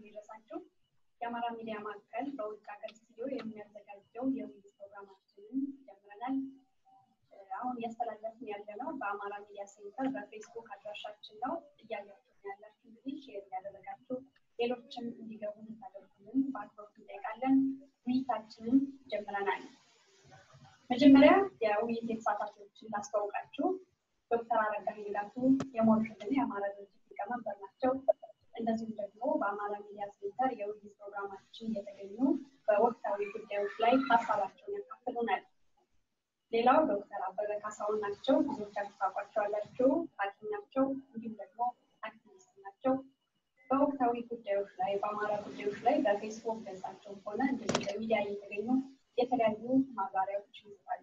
ይድረሳችሁ። የአማራ ሚዲያ ማዕከል በውጭ ሀገር ስቱዲዮ የሚያዘጋጀው የውይይት ፕሮግራማችንን ጀምረናል። አሁን እያስተላለፍን ያለ ነው በአማራ ሚዲያ ሴንተር በፌስቡክ አድራሻችን ነው። እያያችሁ ያላችሁ እንግዲህ ሼር እያደረጋችሁ ሌሎችም እንዲገቡ እንድታደርጉልን በአክብሮት እንጠይቃለን። ውይይታችንን ጀምረናል። መጀመሪያ የውይይት የተሳታፊዎችን ላስተዋውቃችሁ። ዶክተር አረጋዊ ንጋቱ የሞርሽትን የአማራ ድርጅት ሊቀመንበር ናቸው። እንደዚሁም ደግሞ በአማራ ሚዲያ ሴንተር የውይይት ፕሮግራማችን እየተገኙ በወቅታዊ ጉዳዮች ላይ ሀሳባቸውን ያካፍሉናል። ሌላው ዶክተር አበበ ካሳሁን ናቸው። ብዙዎቻችሁ ታውቋቸዋላችሁ። ሐኪም ናቸው፣ እንዲሁም ደግሞ አክቲቪስት ናቸው። በወቅታዊ ጉዳዮች ላይ በአማራ ጉዳዮች ላይ በፌስቡክ ገጻቸው ሆነ እንደዚህ በሚዲያ እየተገኙ የተለያዩ ማብራሪያዎች ይሰጣሉ።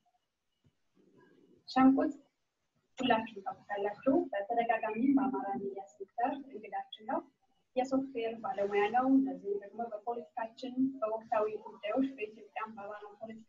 ሸንቁት ሁላችሁ ታውቁታላችሁ። በተደጋጋሚ በአማራ ሚዲያ ሴክተር እንግዳችን ነው። የሶፍትዌር ባለሙያ ነው። እንደዚሁም ደግሞ በፖለቲካችን በወቅታዊ ጉዳዮች በኢትዮጵያም በአማራ ፖለቲካ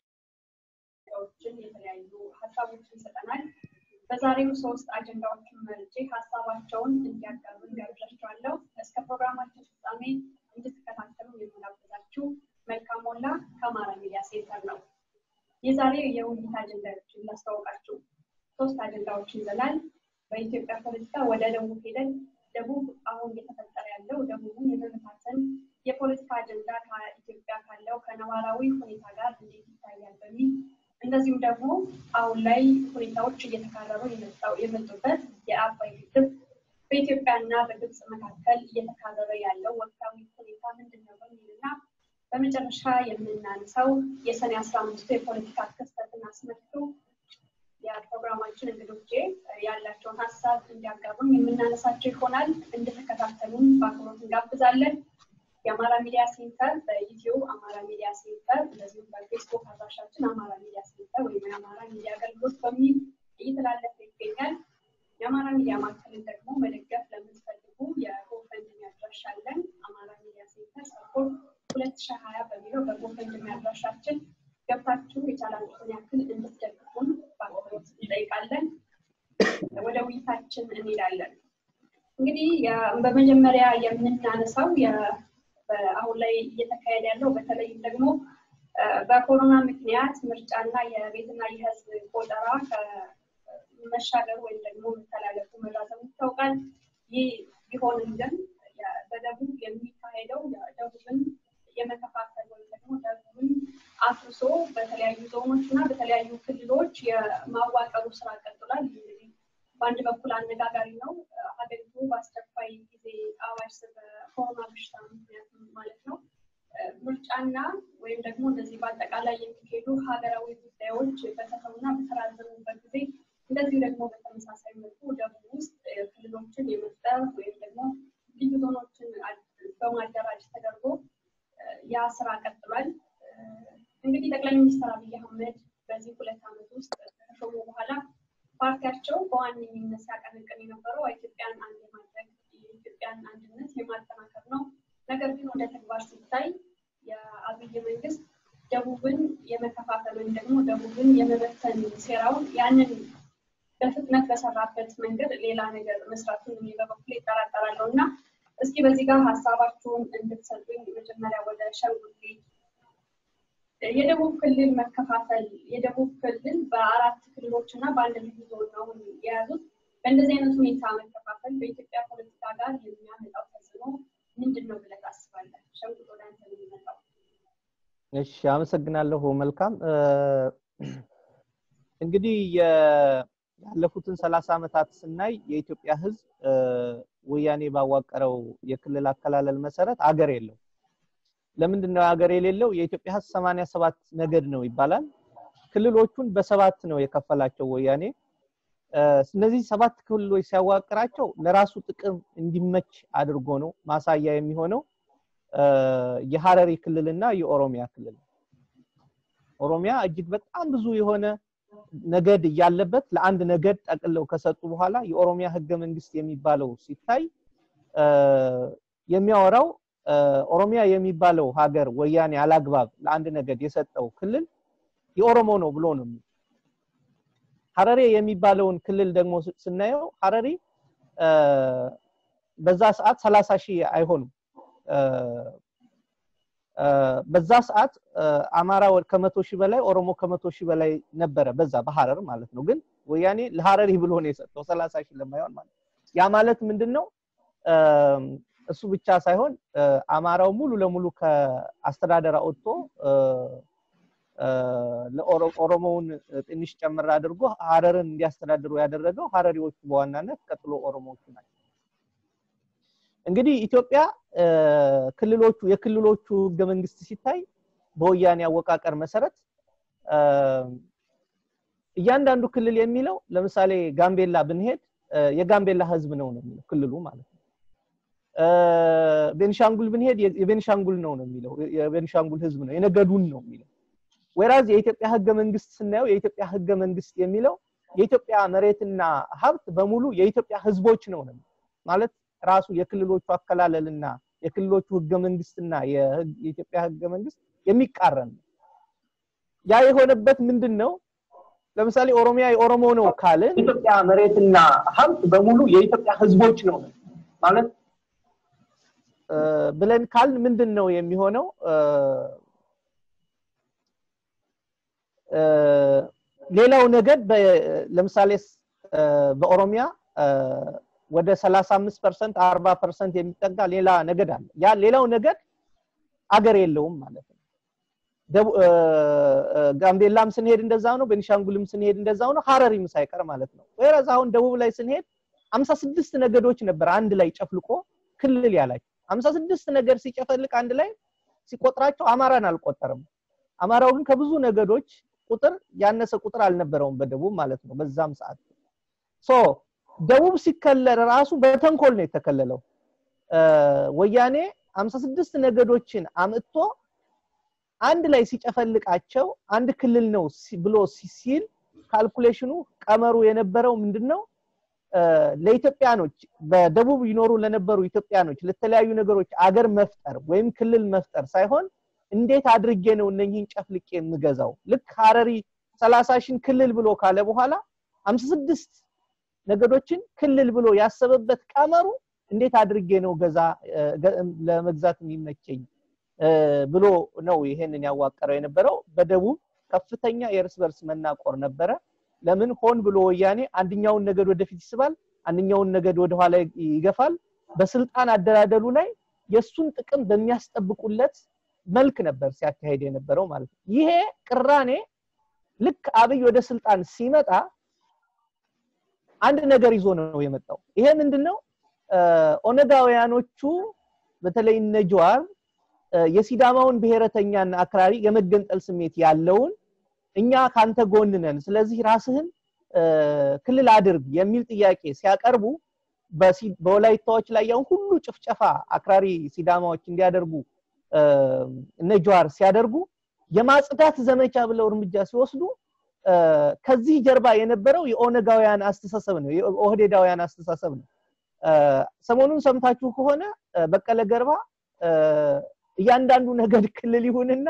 ችን የተለያዩ ሀሳቦችን ይሰጠናል። በዛሬው ሶስት አጀንዳዎችን መርጬ ሀሳባቸውን እንዲያቀርቡ እንጋብዣቸዋለሁ። እስከ ፕሮግራማችን ፍጻሜ እንድትከታተሉ የምጋብዛችሁ መልካም ሞላ ከአማራ ሚዲያ ሴንተር ነው። የዛሬው የውይይት አጀንዳዎችን ላስታውቃችሁ። ሶስት አጀንዳዎችን ይዘናል። በኢትዮጵያ ፖለቲካ ወደ ደቡብ ሄደን ደቡብ አሁን እየተፈጠረ ያለው ደቡብን የመበታተን የፖለቲካ አጀንዳ ከኢትዮጵያ ካለው ከነባራዊ ሁኔታ ጋር እንዴት ይታያል በሚል እንደዚሁም ደግሞ አሁን ላይ ሁኔታዎች እየተካረሩ የመጡበት የአባይ ግድብ በኢትዮጵያና በግብፅ መካከል እየተካረረ ያለው ወቅታዊ ሁኔታ ምንድን ነው በሚልና በመጨረሻ የምናነሳው የሰኔ አስራ አምስቱ የፖለቲካ ክስተትን አስመልክቶ የፕሮግራማችን እንግዶቼ ያላቸውን ሀሳብ እንዲያጋሩን የምናነሳቸው ይሆናል። እንድትከታተሉን በአክብሮት እንጋብዛለን። የአማራ ሚዲያ ሴንተር በዩቲዩብ አማራ ሚዲያ ሴንተር እንደዚሁም በፌስቡክ አድራሻችን አማራ ሚዲያ ሴንተር ወይም የአማራ ሚዲያ አገልግሎት በሚል እየተላለፈ ይገኛል። የአማራ ሚዲያ ማዕከልን ደግሞ መደገፍ ለምትፈልጉ የጎፈንድሚ አድራሻ አለን። አማራ ሚዲያ ሴንተር ሰፖርት ሁለት ሺህ ሀያ በሚለው በጎፈንድሚ አድራሻችን ገብታችሁ የቻላችሁን ያክል እንድትደግፉን በአክብሮት እንጠይቃለን። ወደ ውይይታችን እንሄዳለን። እንግዲህ በመጀመሪያ የምናነሳው አሁን ላይ እየተካሄደ ያለው በተለይም ደግሞ በኮሮና ምክንያት ምርጫና የቤትና የሕዝብ ቆጠራ መሻገር ወይም ደግሞ መተላለፉ መራዘሙ ይታወቃል። ይህ ቢሆንም ግን በደቡብ የሚካሄደው ደቡብን የመከፋፈል ወይም ደግሞ ደቡብን አፍርሶ በተለያዩ ዞኖች እና በተለያዩ ክልሎች የማዋቀሩ ስራ ቀጥሏል። እንግዲህ በአንድ በኩል አነጋጋሪ ነው። ሀገሪቱ በአስቸኳይ ጊዜ አዋጅ በኮሮና በሽታ ምክንያት ማለት ነው ምርጫና ወይም ደግሞ እንደዚህ በአጠቃላይ የሚሄዱ ሀገራዊ ጉዳዮች በተተውና በተራዘሙበት ጊዜ እንደዚሁ ደግሞ በተመሳሳይ መልኩ ደቡብ ውስጥ ክልሎችን የመፍጠር ወይም ደግሞ ልዩ ዞኖችን በማደራጅ ተደርጎ ያ ስራ ቀጥሏል። እንግዲህ ጠቅላይ ሚኒስትር አብይ አህመድ በዚህ ሁለት ዓመት ውስጥ ከተሾሙ በኋላ ፓርቲያቸው በዋነኝነት ሲያቀነቅን የነበረው ኢትዮጵያን አንድ የማድረግ የኢትዮጵያን አንድነት የማጠናከር ነው። ነገር ግን ወደ ተግባር ሲታይ የአብይ መንግስት ደቡብን የመከፋፈል ወይም ደግሞ ደቡብን የመበተን ሴራውን ያንን በፍጥነት በሰራበት መንገድ ሌላ ነገር መስራቱን እኔ በበኩሌ ይጠራጠራለሁ እና እስኪ በዚህ ጋር ሀሳባችሁን እንድትሰጡኝ መጀመሪያ ወደ ሸንጉሌ የደቡብ ክልል መከፋፈል የደቡብ ክልል በአራት ክልሎች እና በአንድ ልዩ ዞን ነው የያዙት። በእንደዚህ አይነት ሁኔታ መከፋፈል በኢትዮጵያ ፖለቲካ ጋር የሚያመጣው ተጽዕኖ ምንድን ነው ብለህ ታስባለህ? ሸንጉጥ ወደ አንተ ነው የሚመጣው። እሺ፣ አመሰግናለሁ። መልካም እንግዲህ ያለፉትን ሰላሳ ዓመታት ስናይ የኢትዮጵያ ሕዝብ ወያኔ ባዋቀረው የክልል አከላለል መሰረት አገር የለው። ለምንድን ነው ሀገር የሌለው? የኢትዮጵያ ህዝብ ሰማንያ ሰባት ነገድ ነው ይባላል። ክልሎቹን በሰባት ነው የከፈላቸው ወያኔ። እነዚህ ሰባት ክልሎች ሲያዋቅራቸው ለራሱ ጥቅም እንዲመች አድርጎ ነው። ማሳያ የሚሆነው የሀረሪ ክልልና የኦሮሚያ ክልል። ኦሮሚያ እጅግ በጣም ብዙ የሆነ ነገድ እያለበት ለአንድ ነገድ ጠቅለው ከሰጡ በኋላ የኦሮሚያ ህገ መንግስት የሚባለው ሲታይ የሚያወራው ኦሮሚያ የሚባለው ሀገር ወያኔ አላግባብ ለአንድ ነገድ የሰጠው ክልል የኦሮሞ ነው ብሎ ነው። ሀረሬ የሚባለውን ክልል ደግሞ ስናየው ሀረሪ በዛ ሰዓት ሰላሳ ሺህ አይሆኑም በዛ ሰዓት አማራ ከመቶ ሺህ በላይ ኦሮሞ ከመቶ ሺህ በላይ ነበረ በዛ በሀረር ማለት ነው ግን ወያኔ ለሀረሪ ብሎ ነው የሰጠው ሰላሳ ሺህ ለማይሆን ማለት ያ ማለት ምንድን ነው እሱ ብቻ ሳይሆን አማራው ሙሉ ለሙሉ ከአስተዳደር አውጥቶ ለኦሮሞውን ትንሽ ጨምር አድርጎ ሀረርን እንዲያስተዳድሩ ያደረገው ሀረሪዎቹ በዋናነት ቀጥሎ ኦሮሞዎቹ ናቸው እንግዲህ ኢትዮጵያ ክልሎቹ የክልሎቹ ህገ መንግስት ሲታይ በወያኔ አወቃቀር መሰረት እያንዳንዱ ክልል የሚለው ለምሳሌ ጋምቤላ ብንሄድ የጋምቤላ ህዝብ ነው ነው የሚለው ክልሉ ማለት ነው ቤንሻንጉል ብንሄድ የቤንሻንጉል ነው ነው የሚለው የቤንሻንጉል ህዝብ ነው የነገዱን ነው የሚለው ወራዝ የኢትዮጵያ ህገ መንግስት ስናየው የኢትዮጵያ ህገ መንግስት የሚለው የኢትዮጵያ መሬትና ሀብት በሙሉ የኢትዮጵያ ህዝቦች ነው ነው ማለት ራሱ የክልሎቹ አከላለልና የክልሎቹ ህገ መንግስትና የኢትዮጵያ ህገ መንግስት የሚቃረን ነው ያ የሆነበት ምንድን ነው ለምሳሌ ኦሮሚያ የኦሮሞ ነው ካልን ኢትዮጵያ መሬትና ሀብት በሙሉ የኢትዮጵያ ህዝቦች ነው ማለት ብለን ካልን ምንድን ነው የሚሆነው ሌላው ነገድ ለምሳሌ በኦሮሚያ ወደ 35 ፐርሰንት 40 ፐርሰንት የሚጠጋ ሌላ ነገድ አለ ያ ሌላው ነገድ አገር የለውም ማለት ነው ጋምቤላም ስንሄድ እንደዛው ነው ቤኒሻንጉልም ስንሄድ እንደዛው ነው ሀረሪም ሳይቀር ማለት ነው ወይራዝ አሁን ደቡብ ላይ ስንሄድ 56 ነገዶች ነበር አንድ ላይ ጨፍልቆ ክልል ያላቸው 56 ነገድ ሲጨፈልቅ አንድ ላይ ሲቆጥራቸው አማራን አልቆጠርም አማራው ግን ከብዙ ነገዶች ቁጥር ያነሰ ቁጥር አልነበረውም በደቡብ ማለት ነው በዛም ሰዓት ሶ ደቡብ ሲከለል ራሱ በተንኮል ነው የተከለለው ወያኔ 56 ነገዶችን አምጥቶ አንድ ላይ ሲጨፈልቃቸው አንድ ክልል ነው ብሎ ሲል ካልኩሌሽኑ ቀመሩ የነበረው ምንድነው ለኢትዮጵያኖች በደቡብ ይኖሩ ለነበሩ ኢትዮጵያኖች ለተለያዩ ነገሮች አገር መፍጠር ወይም ክልል መፍጠር ሳይሆን እንዴት አድርጌ ነው እነኚህን ጨፍልቄ የምገዛው ልክ ሀረሪ 30 ሺን ክልል ብሎ ካለ በኋላ 56 ነገዶችን ክልል ብሎ ያሰበበት ቀመሩ እንዴት አድርጌ ነው ገዛ ለመግዛት የሚመቸኝ ብሎ ነው ይሄንን ያዋቀረው የነበረው በደቡብ ከፍተኛ የእርስ በርስ መናቆር ነበረ ለምን ሆን ብሎ ወያኔ አንድኛውን ነገድ ወደፊት ይስባል አንድኛውን ነገድ ወደኋላ ይገፋል በስልጣን አደላደሉ ላይ የሱን ጥቅም በሚያስጠብቁለት መልክ ነበር ሲያካሄድ የነበረው ማለት ነው ይሄ ቅራኔ ልክ አብይ ወደ ስልጣን ሲመጣ አንድ ነገር ይዞ ነው የመጣው ይሄ ምንድነው ኦነጋውያኖቹ በተለይ እነ ጀዋር የሲዳማውን ብሔረተኛና አክራሪ የመገንጠል ስሜት ያለውን እኛ ካንተ ጎን ነን ስለዚህ ራስህን ክልል አድርግ የሚል ጥያቄ ሲያቀርቡ በወላይታዎች ላይ ያውን ሁሉ ጭፍጨፋ አክራሪ ሲዳማዎች እንዲያደርጉ እነ ጀዋር ሲያደርጉ የማጽዳት ዘመቻ ብለው እርምጃ ሲወስዱ ከዚህ ጀርባ የነበረው የኦነጋውያን አስተሳሰብ ነው የኦህዴዳውያን አስተሳሰብ ነው ሰሞኑን ሰምታችሁ ከሆነ በቀለ ገርባ እያንዳንዱ ነገድ ክልል ይሁንና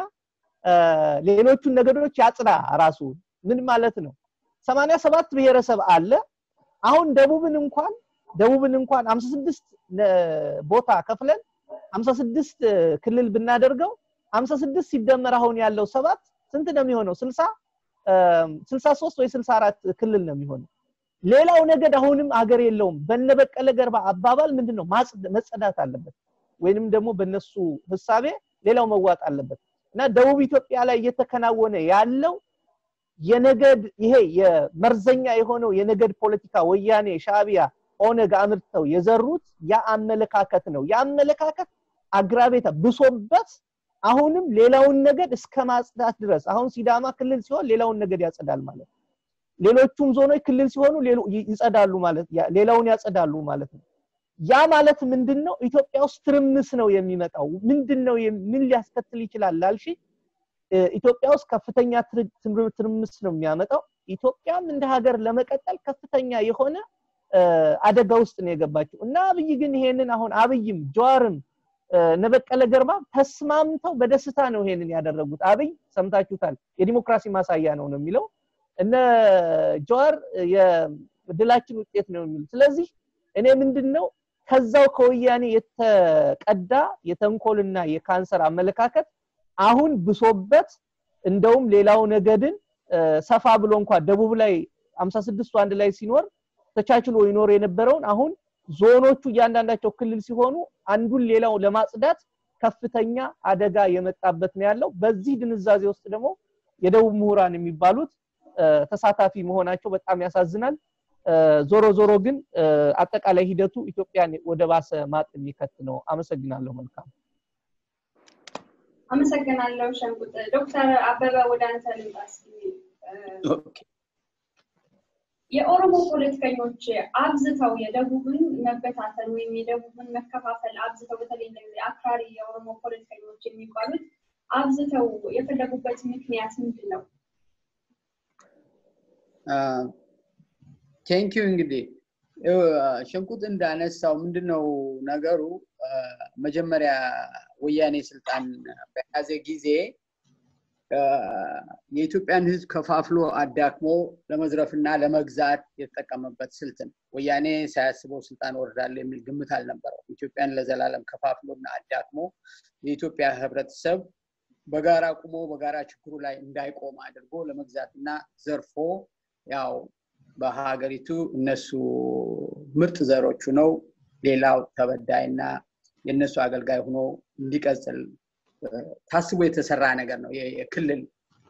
ሌሎቹን ነገዶች ያጽዳ ራሱ ምን ማለት ነው 87 ብሔረሰብ አለ አሁን ደቡብን እንኳን ደቡብን እንኳን 56 ቦታ ከፍለን 56 ክልል ብናደርገው 56 ሲደመር አሁን ያለው ሰባት ስንት ነው የሚሆነው 60 63 ወይ 64 ክልል ነው የሚሆነው ሌላው ነገድ አሁንም አገር የለውም በነበቀለ ገርባ አባባል ምንድነው መጸዳት አለበት ወይንም ደግሞ በነሱ ህሳቤ ሌላው መዋጥ አለበት እና ደቡብ ኢትዮጵያ ላይ እየተከናወነ ያለው የነገድ ይሄ የመርዘኛ የሆነው የነገድ ፖለቲካ ወያኔ ሻቢያ ኦነግ አምርተው የዘሩት ያ አመለካከት ነው ያ አመለካከት አግራቤታ ብሶበት አሁንም ሌላውን ነገድ እስከ ማጽዳት ድረስ አሁን ሲዳማ ክልል ሲሆን ሌላውን ነገድ ያጸዳል ማለት ሌሎቹም ዞኖች ክልል ሲሆኑ ይጸዳሉ ማለት ሌላውን ያጸዳሉ ማለት ነው ያ ማለት ምንድነው ኢትዮጵያ ውስጥ ትርምስ ነው የሚመጣው ምንድነው ምን ሊያስከትል ይችላል ላልሺ ኢትዮጵያ ውስጥ ከፍተኛ ትርምስ ነው የሚያመጣው ኢትዮጵያም እንደ ሀገር ለመቀጠል ከፍተኛ የሆነ አደጋ ውስጥ ነው የገባችው እና አብይ ግን ይሄንን አሁን አብይም ጀዋርም ነበቀለ ገርባ ተስማምተው በደስታ ነው ይሄንን ያደረጉት አብይ ሰምታችሁታል የዲሞክራሲ ማሳያ ነው ነው የሚለው እነ ጀዋር የድላችን ውጤት ነው የሚሉት ስለዚህ እኔ ምንድነው ከዛው ከወያኔ የተቀዳ የተንኮልና የካንሰር አመለካከት አሁን ብሶበት እንደውም ሌላው ነገድን ሰፋ ብሎ እንኳን ደቡብ ላይ 56ቱ አንድ ላይ ሲኖር ተቻችሎ ይኖር የነበረውን አሁን ዞኖቹ እያንዳንዳቸው ክልል ሲሆኑ አንዱን ሌላው ለማጽዳት ከፍተኛ አደጋ የመጣበት ነው ያለው። በዚህ ድንዛዜ ውስጥ ደግሞ የደቡብ ምሁራን የሚባሉት ተሳታፊ መሆናቸው በጣም ያሳዝናል። ዞሮ ዞሮ ግን አጠቃላይ ሂደቱ ኢትዮጵያን ወደ ባሰ ማጥ የሚከት ነው። አመሰግናለሁ። መልካም አመሰግናለሁ ሸንቁጥ። ዶክተር አበበ ወደ አንተ ልምጣ እስኪ። የኦሮሞ ፖለቲከኞች አብዝተው የደቡብን መበታተን ወይም የደቡብን መከፋፈል አብዝተው በተለይ እንደዚህ አክራሪ የኦሮሞ ፖለቲከኞች የሚባሉት አብዝተው የፈለጉበት ምክንያት ምንድን ነው? ቴንኪዩ እንግዲህ ሸንቁጥ እንዳነሳው ምንድነው ነገሩ መጀመሪያ ወያኔ ስልጣን በያዘ ጊዜ የኢትዮጵያን ህዝብ ከፋፍሎ አዳክሞ ለመዝረፍና ለመግዛት የተጠቀመበት ስልት ነው። ወያኔ ሳያስበው ስልጣን ወርዳለሁ የሚል ግምት አልነበረው። ኢትዮጵያን ለዘላለም ከፋፍሎና አዳክሞ የኢትዮጵያ ህብረተሰብ በጋራ ቁሞ በጋራ ችግሩ ላይ እንዳይቆም አድርጎ ለመግዛትና ዘርፎ ያው በሀገሪቱ እነሱ ምርጥ ዘሮቹ ነው ሌላው ተበዳይና የእነሱ አገልጋይ ሆኖ እንዲቀጽል ታስቦ የተሰራ ነገር ነው የክልል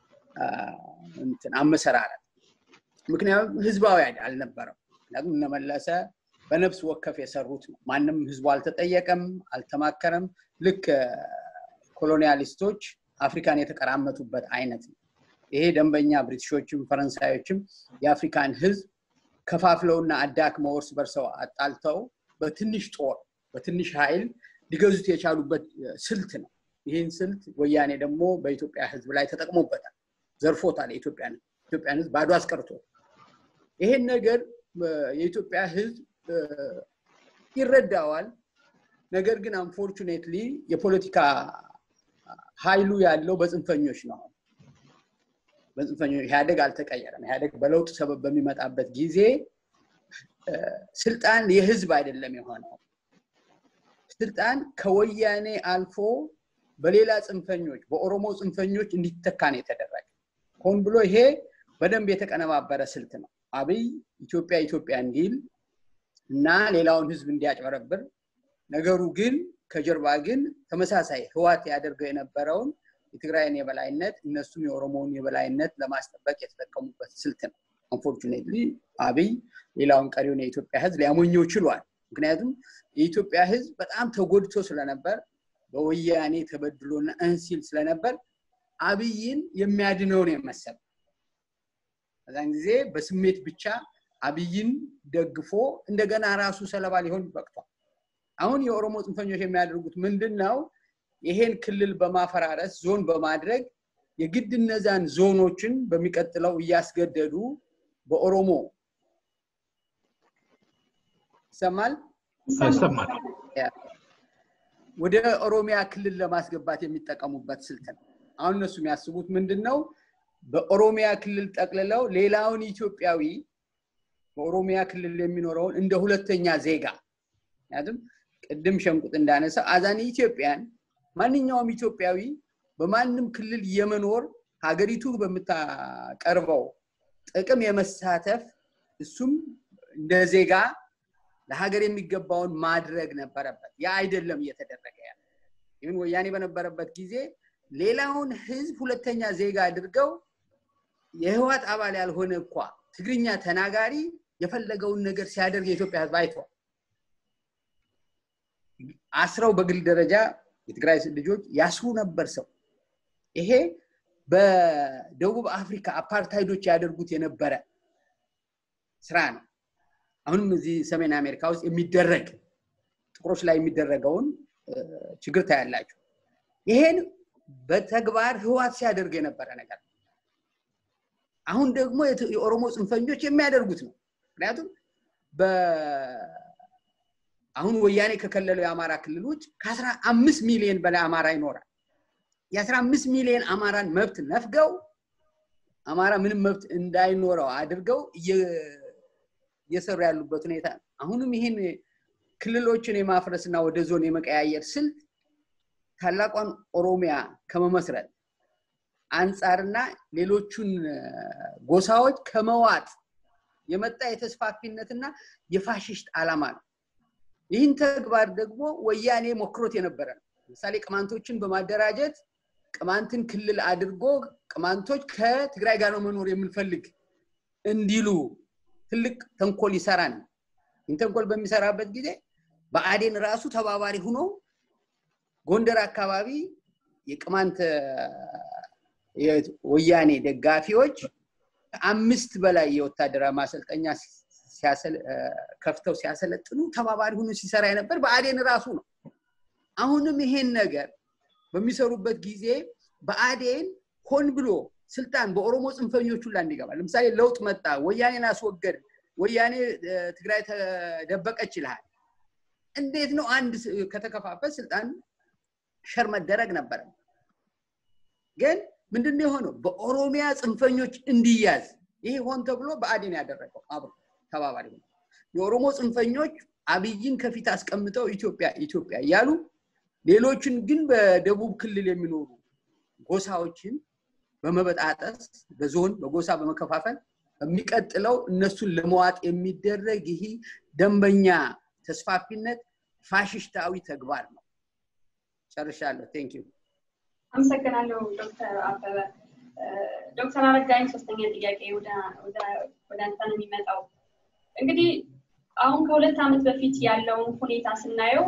አመሰራረት። ምክንያቱም ህዝባዊ አልነበረም። ምክንያቱም እነመለሰ በነፍስ ወከፍ የሰሩት ነው። ማንም ህዝቡ አልተጠየቀም፣ አልተማከረም። ልክ ኮሎኒያሊስቶች አፍሪካን የተቀራመቱበት አይነት ነው። ይሄ ደንበኛ ብሪቲሾችም ፈረንሳዮችም የአፍሪካን ህዝብ ከፋፍለውና አዳክመው እርስ በርሰው አጣልተው በትንሽ ጦር በትንሽ ኃይል ሊገዙት የቻሉበት ስልት ነው። ይህን ስልት ወያኔ ደግሞ በኢትዮጵያ ህዝብ ላይ ተጠቅሞበታል፣ ዘርፎታል። የኢትዮጵያን ኢትዮጵያን ህዝብ ባዶ አስቀርቶ ይሄን ነገር የኢትዮጵያ ህዝብ ይረዳዋል። ነገር ግን አንፎርቹኔትሊ የፖለቲካ ኃይሉ ያለው በጽንፈኞች ነው። በጽንፈኞች ኢህአደግ አልተቀየረም። ኢህአደግ በለውጥ ሰበብ በሚመጣበት ጊዜ ስልጣን የህዝብ አይደለም የሆነው። ስልጣን ከወያኔ አልፎ በሌላ ጽንፈኞች በኦሮሞ ጽንፈኞች እንዲተካ ነው የተደረገ። ሆን ብሎ ይሄ በደንብ የተቀነባበረ ስልት ነው። አብይ ኢትዮጵያ ኢትዮጵያ እንዲል እና ሌላውን ህዝብ እንዲያጭበረብር፣ ነገሩ ግን ከጀርባ ግን ተመሳሳይ ህዋት ያደርገው የነበረውን የትግራይን የበላይነት እነሱም የኦሮሞውን የበላይነት ለማስጠበቅ የተጠቀሙበት ስልት ነው። አንፎርቹኔትሊ አብይ ሌላውን ቀሪውን የኢትዮጵያ ህዝብ ሊያሞኘው ችሏል። ምክንያቱም የኢትዮጵያ ህዝብ በጣም ተጎድቶ ስለነበር በወያኔ ተበድሎና እንሲል ስለነበር አብይን የሚያድነው ነው የመሰለ በዛን ጊዜ በስሜት ብቻ አብይን ደግፎ እንደገና ራሱ ሰለባ ሊሆን በቅቷል። አሁን የኦሮሞ ጽንፈኞች የሚያደርጉት ምንድን ነው? ይሄን ክልል በማፈራረስ ዞን በማድረግ የግድ እነዛን ዞኖችን በሚቀጥለው እያስገደዱ በኦሮሞ ይሰማል ይሰማል ወደ ኦሮሚያ ክልል ለማስገባት የሚጠቀሙበት ስልት ነው። አሁን እነሱ የሚያስቡት ምንድን ነው? በኦሮሚያ ክልል ጠቅልለው ሌላውን ኢትዮጵያዊ በኦሮሚያ ክልል የሚኖረውን እንደ ሁለተኛ ዜጋ ምክንያቱም ቅድም ሸንቁጥ እንዳነሳ አዛን ኢትዮጵያን ማንኛውም ኢትዮጵያዊ በማንም ክልል የመኖር ሀገሪቱ በምታቀርበው ጥቅም የመሳተፍ እሱም እንደ ዜጋ ለሀገር የሚገባውን ማድረግ ነበረበት። ያ አይደለም እየተደረገ ያለ። ይህን ወያኔ በነበረበት ጊዜ ሌላውን ህዝብ ሁለተኛ ዜጋ አድርገው የህዋት አባል ያልሆነ እኳ ትግርኛ ተናጋሪ የፈለገውን ነገር ሲያደርግ የኢትዮጵያ ህዝብ አይተዋል። አስረው በግል ደረጃ የትግራይ ልጆች ያስሩ ነበር ሰው። ይሄ በደቡብ አፍሪካ አፓርታይዶች ያደርጉት የነበረ ስራ ነው። አሁንም እዚህ ሰሜን አሜሪካ ውስጥ የሚደረግ ጥቁሮች ላይ የሚደረገውን ችግር ታያላችሁ። ይሄን በተግባር ህዋት ሲያደርግ የነበረ ነገር ነው። አሁን ደግሞ የኦሮሞ ጽንፈኞች የሚያደርጉት ነው። ምክንያቱም አሁን ወያኔ ከከለለው የአማራ ክልል ውጭ ከአስራ አምስት ሚሊዮን በላይ አማራ ይኖራል። የአስራ አምስት ሚሊዮን አማራን መብት ነፍገው አማራ ምንም መብት እንዳይኖረው አድርገው እየሰሩ ያሉበት ሁኔታ ነው። አሁንም ይህን ክልሎችን የማፍረስ እና ወደ ዞን የመቀያየር ስልት ታላቋን ኦሮሚያ ከመመስረት አንጻርና ሌሎቹን ጎሳዎች ከመዋጥ የመጣ የተስፋፊነትና የፋሽስት ዓላማ ነው። ይህን ተግባር ደግሞ ወያኔ ሞክሮት የነበረ ነው። ለምሳሌ ቅማንቶችን በማደራጀት ቅማንትን ክልል አድርጎ ቅማንቶች ከትግራይ ጋር ነው መኖር የምንፈልግ እንዲሉ ትልቅ ተንኮል ይሰራ ነው። ይህን ተንኮል በሚሰራበት ጊዜ በአዴን ራሱ ተባባሪ ሆኖ ጎንደር አካባቢ የቅማንት ወያኔ ደጋፊዎች ከአምስት በላይ የወታደራዊ ማሰልጠኛ ከፍተው ሲያሰለጥኑ ተባባሪ ሆኖ ሲሰራ የነበር በአዴን ራሱ ነው። አሁንም ይሄን ነገር በሚሰሩበት ጊዜ በአዴን ሆን ብሎ ስልጣን በኦሮሞ ጽንፈኞች ሁላ እንዲገባ ለምሳሌ ለውጥ መጣ፣ ወያኔን አስወገድ፣ ወያኔ ትግራይ ተደበቀች ይልሃል። እንዴት ነው አንድ ከተከፋፈል ስልጣን ሸር መደረግ ነበረ። ግን ምንድነው የሆነው? በኦሮሚያ ጽንፈኞች እንዲያዝ ይሄ ሆን ተብሎ በአዴን ያደረገው አብሮ ተባባሪ ነው። የኦሮሞ ጽንፈኞች አብይን ከፊት አስቀምጠው ኢትዮጵያ ኢትዮጵያ እያሉ ሌሎችን ግን በደቡብ ክልል የሚኖሩ ጎሳዎችን በመበጣጠስ በዞን በጎሳ በመከፋፈል በሚቀጥለው እነሱን ለመዋጥ የሚደረግ ይህ ደንበኛ ተስፋፊነት ፋሽስታዊ ተግባር ነው። ጨርሻለሁ። ቴንክ ዩ። አመሰግናለሁ ዶክተር አበበ። ዶክተር አረጋኝ ሶስተኛ ጥያቄ ወደ አንተ ነው የሚመጣው። እንግዲህ አሁን ከሁለት ዓመት በፊት ያለውን ሁኔታ ስናየው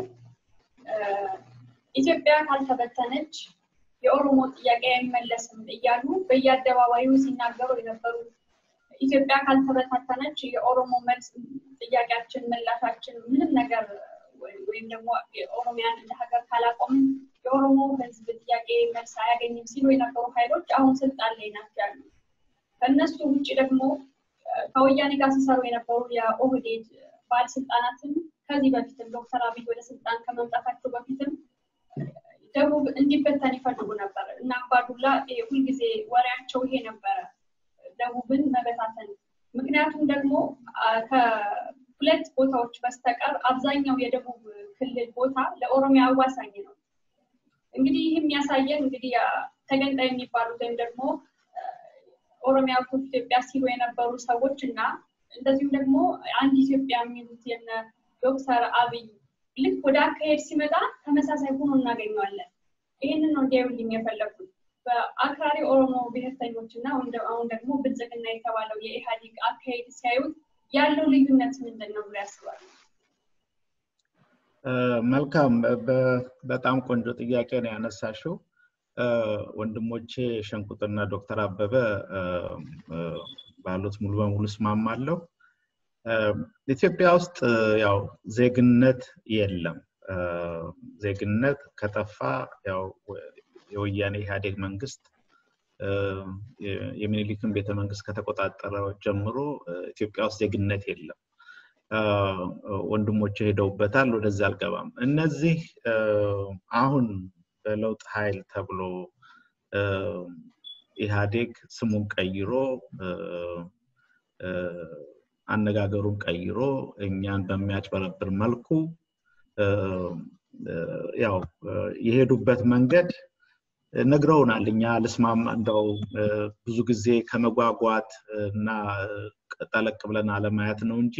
ኢትዮጵያ ካልተበተነች የኦሮሞ ጥያቄ አይመለስም እያሉ በየአደባባዩ ሲናገሩ የነበሩ ኢትዮጵያ ካልተበታተነች የኦሮሞ መልስ ጥያቄያችን ምላሻችን ምንም ነገር ወይም ደግሞ የኦሮሚያን እንደ ሀገር ካላቆምን የኦሮሞ ህዝብ ጥያቄ መልስ አያገኝም ሲሉ የነበሩ ኃይሎች አሁን ስልጣን ላይ ናቸው ያሉ። ከእነሱ ውጭ ደግሞ ከወያኔ ጋር ሲሰሩ የነበሩ የኦህዴድ ባለስልጣናትም ከዚህ በፊትም ዶክተር አብይ ወደ ስልጣን ከመምጣታቸው በፊትም ደቡብ እንዲበተን ይፈልጉ ነበር እና አባዱላ ሁልጊዜ ወሬያቸው ይሄ ነበረ፣ ደቡብን መበታተን። ምክንያቱም ደግሞ ከሁለት ቦታዎች በስተቀር አብዛኛው የደቡብ ክልል ቦታ ለኦሮሚያ አዋሳኝ ነው። እንግዲህ ይህ የሚያሳየን እንግዲህ ተገንጣይ የሚባሉት ወይም ደግሞ ኦሮሚያ ኢትዮጵያ ሲሉ የነበሩ ሰዎች እና እንደዚሁም ደግሞ አንድ ኢትዮጵያ የሚሉት የነ ዶክተር አብይ ልክ ወደ አካሄድ ሲመጣ ተመሳሳይ ሆኖ እናገኘዋለን። ይህንን ነው እንዲያዩልኝ የፈለጉት። በአክራሪ ኦሮሞ ብሔርተኞች እና አሁን ደግሞ ብልጽግና የተባለው የኢህአዴግ አካሄድ ሲያዩት ያለው ልዩነት ምንድን ነው ብሎ ያስባሉ? መልካም፣ በጣም ቆንጆ ጥያቄ ነው ያነሳሽው። ወንድሞቼ ሸንቁጥና ዶክተር አበበ ባሉት ሙሉ በሙሉ እስማማለሁ። ኢትዮጵያ ውስጥ ያው ዜግነት የለም። ዜግነት ከጠፋ ያው የወያኔ ኢህአዴግ መንግስት የሚኒሊክን ቤተ መንግስት ከተቆጣጠረ ጀምሮ ኢትዮጵያ ውስጥ ዜግነት የለም። ወንድሞች ሄደውበታል። ወደዛ አልገባም። እነዚህ አሁን በለውጥ ኃይል ተብሎ ኢህአዴግ ስሙን ቀይሮ አነጋገሩን ቀይሮ እኛን በሚያጭበረብር መልኩ ያው የሄዱበት መንገድ ነግረውናል። እኛ ልስማማ እንደው ብዙ ጊዜ ከመጓጓት እና ጠለቅ ብለን አለማየት ነው እንጂ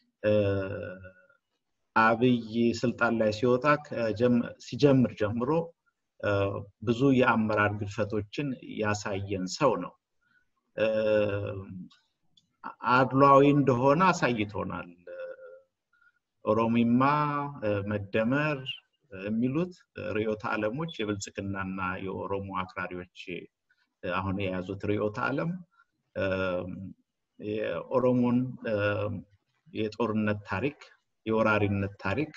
አብይ ስልጣን ላይ ሲወጣ ሲጀምር ጀምሮ ብዙ የአመራር ግድፈቶችን ያሳየን ሰው ነው። አድሏዊ እንደሆነ አሳይቶናል። ኦሮሚማ፣ መደመር የሚሉት ርዕዮተ ዓለሞች የብልጽግናና የኦሮሞ አክራሪዎች አሁን የያዙት ርዕዮተ ዓለም የኦሮሞን የጦርነት ታሪክ የወራሪነት ታሪክ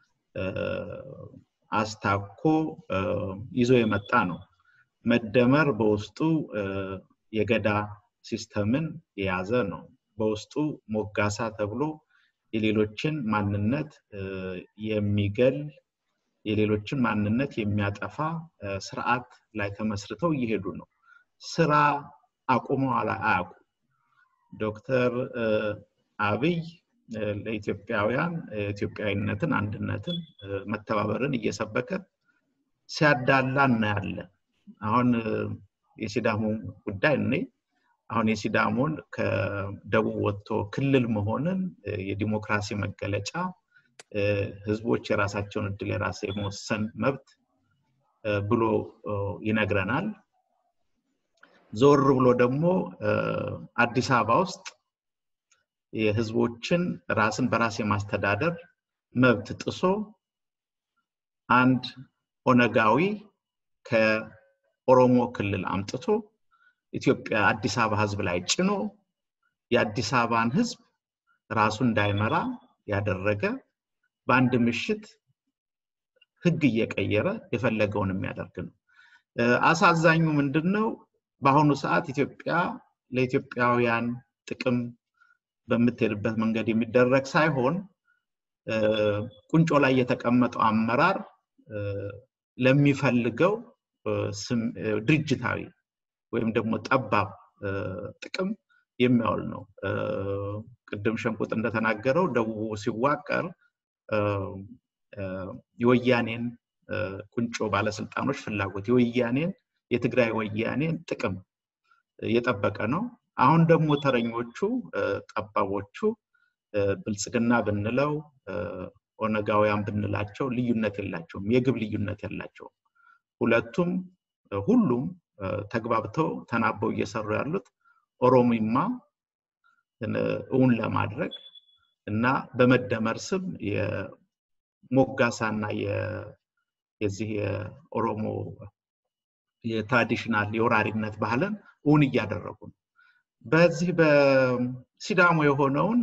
አስታኮ ይዞ የመጣ ነው። መደመር በውስጡ የገዳ ሲስተምን የያዘ ነው። በውስጡ ሞጋሳ ተብሎ የሌሎችን ማንነት የሚገል የሌሎችን ማንነት የሚያጠፋ ስርዓት ላይ ተመስርተው እየሄዱ ነው። ስራ አቁመው አያውቁ። ዶክተር አብይ ለኢትዮጵያውያን ኢትዮጵያዊነትን፣ አንድነትን፣ መተባበርን እየሰበከ ሲያዳላ እናያለን። አሁን የሲዳሞ ጉዳይ እኔ አሁን የሲዳሞን ከደቡብ ወጥቶ ክልል መሆንን የዲሞክራሲ መገለጫ ህዝቦች የራሳቸውን እድል የራስ የመወሰን መብት ብሎ ይነግረናል። ዞር ብሎ ደግሞ አዲስ አበባ ውስጥ የህዝቦችን ራስን በራስ የማስተዳደር መብት ጥሶ አንድ ኦነጋዊ ከኦሮሞ ክልል አምጥቶ ኢትዮጵያ አዲስ አበባ ህዝብ ላይ ጭኖ የአዲስ አበባን ህዝብ ራሱ እንዳይመራ ያደረገ በአንድ ምሽት ህግ እየቀየረ የፈለገውን የሚያደርግ ነው። አሳዛኙ ምንድን ነው? በአሁኑ ሰዓት ኢትዮጵያ ለኢትዮጵያውያን ጥቅም በምትሄድበት መንገድ የሚደረግ ሳይሆን ቁንጮ ላይ የተቀመጠው አመራር ለሚፈልገው ድርጅታዊ ወይም ደግሞ ጠባብ ጥቅም የሚያውል ነው። ቅድም ሸንቁጥ እንደተናገረው ደቡቡ ሲዋቀር የወያኔን ቁንጮ ባለስልጣኖች ፍላጎት የወያኔን የትግራይ ወያኔን ጥቅም የጠበቀ ነው። አሁን ደግሞ ተረኞቹ ጠባቦቹ ብልጽግና ብንለው ኦነጋውያን ብንላቸው ልዩነት የላቸውም፣ የግብ ልዩነት የላቸውም። ሁለቱም ሁሉም ተግባብተው ተናበው እየሰሩ ያሉት ኦሮሚማ እውን ለማድረግ እና በመደመር ስም የሞጋሳና የዚህ የኦሮሞ የትራዲሽናል የወራሪነት ባህልን እውን እያደረጉ ነው። በዚህ በሲዳሞ የሆነውን